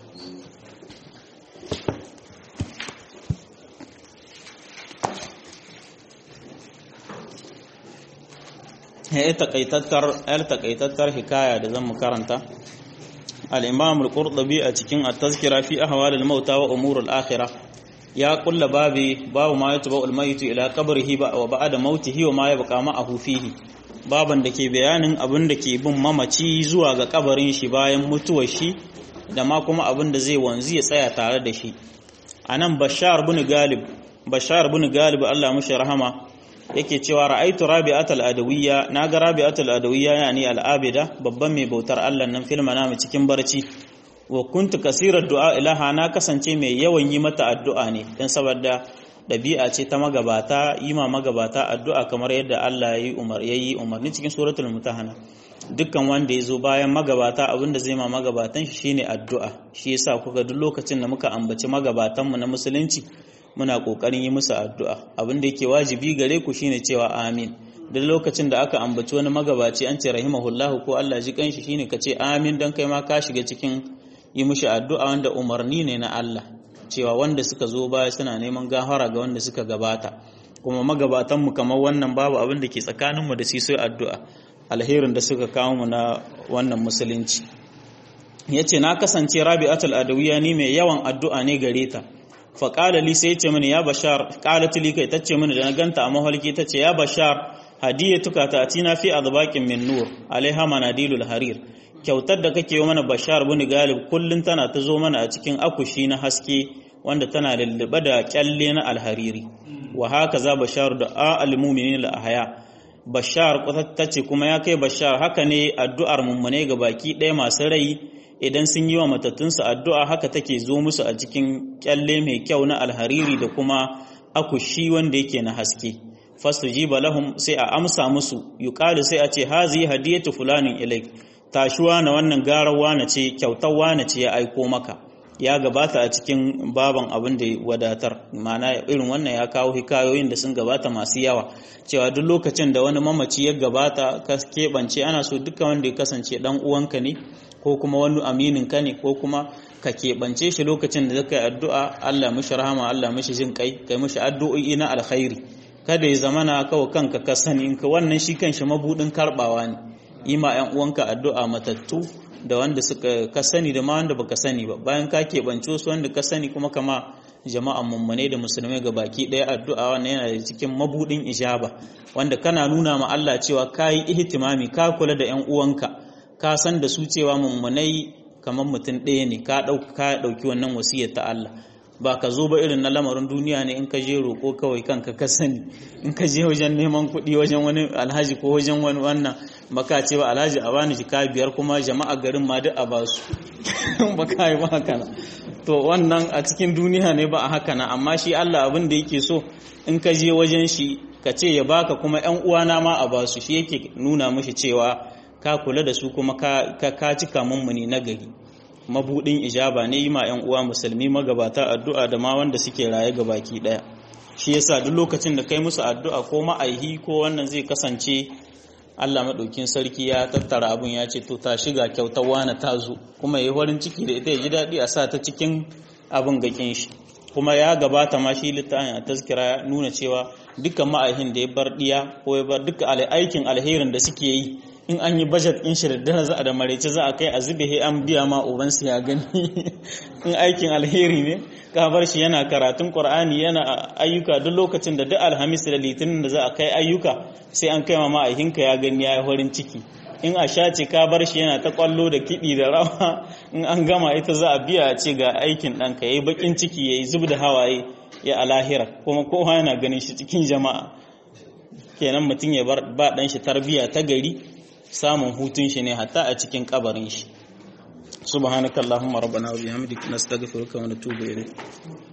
ya takaitattar yar takaitattar hikaya da zan mu karanta al-imam al-qurtubi a cikin at-tazkira fi ahwal al-mauta wa umur al-akhirah ya kulla babi babu ma yatba al-mayt ila qabrihi wa ba'da mautihi wa ma yabqa ma'ahu fihi baban da ke bayanin abin da ke bin mamaci zuwa ga kabarin shi bayan mutuwar shi da ma kuma abin da zai wanzu ya tsaya tare da shi anan bashar bin galib bashar bin galib Allah mushi rahama yake cewa ra'aitu rabi'atul adawiyya naga rabi'atul adawiyya yani al'abida babban mai bautar Allah nan fil manami cikin barci wa kuntu kasirar du'a ilaha na kasance mai yawan yi mata addu'a ne dan saboda dabi'a ce ta magabata yi ma magabata addu'a kamar yadda Allah yayi umar yayi umarni cikin suratul mutahana dukkan wanda ya zo bayan magabata abinda zai ma magabatan shi shine addu'a shi yasa kuga duk lokacin da muka ambaci magabatanmu na musulunci muna kokarin yi musu addu'a abin da yake wajibi gare ku shine cewa amin duk lokacin da aka ambaci wani magabaci an ce rahimahullahu ko Allah ji kanshi shine ka ce amin dan kai ma ka shiga cikin yi mushi addu'a wanda umarni ne na Allah cewa wanda suka zo baya suna neman gafara ga wanda suka gabata kuma magabatan mu kamar wannan babu abin da ke tsakanin mu da su sai addu'a alherin da suka kawo mu na wannan musulunci yace na kasance rabi'atul adawiya ni mai yawan addu'a ne gare ta fa qala li sai yace mini ya bashar qalat li kai tace mini da na ganta a mahalki tace ya bashar hadiyatuka ta atina fi adbaqin min nur alaiha manadilul harir kyautar da kake yi mana bashar bin galib kullun tana ta zo mana a cikin akushi na haske wanda tana lullube da kyalle na alhariri wa haka za bashar da al-mu'minin al-ahya bashar tace kuma ya kai bashar haka ne addu'ar mummune ga baki ɗaya masu rai idan sun yi wa matattunsu addu'a haka take zo musu a cikin kyalle mai kyau na alhariri da kuma akushi wanda yake na haske fastujiba lahum sai a amsa musu yuqalu sai a ce hazi hadiyatu fulanin ilaik tashuwa na wannan garawa na ce kyautawa na ce ya aiko maka ya gabata a cikin baban abin da wadatar mana irin wannan ya kawo hikayoyin da sun gabata masu yawa cewa duk lokacin da wani mamaci ya gabata ka keɓance ana so duka wanda ya kasance dan uwanka ne ko kuma wani aminin ka ne ko kuma ka keɓance shi lokacin da zaka yi addu'a Allah mishi rahama Allah mishi jin kai kai mishi addu'o'i na alkhairi kada ya zamana kawai kanka ka sani in ka wannan shi kanshi mabudin karbawa ne yi ma ‘yan uwanka addu'a matattu da wanda suka ka sani da ma wanda baka sani ba bayan ka keɓance su wanda ka sani kuma kama jama'an mummune da musulmai ga baki ɗaya addu'a wannan yana da cikin mabudin ijaba wanda kana nuna ma Allah cewa ka yi ihtimami ka kula da ‘yan uwanka ka san da su cewa mummunai kamar mutum ɗaya ne ka ɗauki wannan wasiyar ta Allah ba ka zo ba irin na lamarin duniya ne in ka je roƙo kawai kanka ka sani in ka je wajen neman kuɗi wajen wani alhaji ko wajen wani wannan baka ce ba alhaji a bani jika biyar kuma jama'a garin ma duk a ba su ba ka yi ba haka na to wannan a cikin duniya ne ba a haka na amma shi Allah abin da yake so in ka je wajen shi ka ce ya baka kuma ƴan uwana ma a ba su shi yake nuna mishi cewa ka kula da su kuma ka ka cika mummuni na gari mabudin ijaba ne yi ma 'yan uwa musulmi magabata addu'a da ma wanda suke raye ga baki daya shi yasa duk lokacin da kai musu addu'a ko ma'aihi ko wannan zai kasance Allah maɗaukin sarki ya tattara abun ya ce to ta shiga kyautar wani ta zo kuma ya yi farin ciki da ita ya ji daɗi a sa ta cikin abin gakin shi kuma ya gabata ma shi littafin a taskira nuna cewa dukkan ma'aihin da ya bar ɗiya ko ya bar duka aikin alherin da suke yi in an yi budget in shi da za a da maraice za a kai a zube he an biya ma ubansu ya gani in aikin alheri ne ka bar shi yana karatun qur'ani yana ayyuka duk lokacin da duk alhamis da litinin da za a kai ayyuka sai an kai ma ma'aikinka ya gani ya yi farin ciki in a sha ce ka bar shi yana ta kwallo da kiɗi da rawa in an gama ita za a biya a ce ga aikin ɗanka ya yi baƙin ciki ya yi zub da hawaye ya alahira kuma kowa yana ganin shi cikin jama'a kenan mutum ya ba ɗan shi tarbiyya ta gari samun hutun shi ne hatta a cikin kabarin shi subhanakallahumma rabbana wa bihamdika nastaghfiruka wa natubu ilayk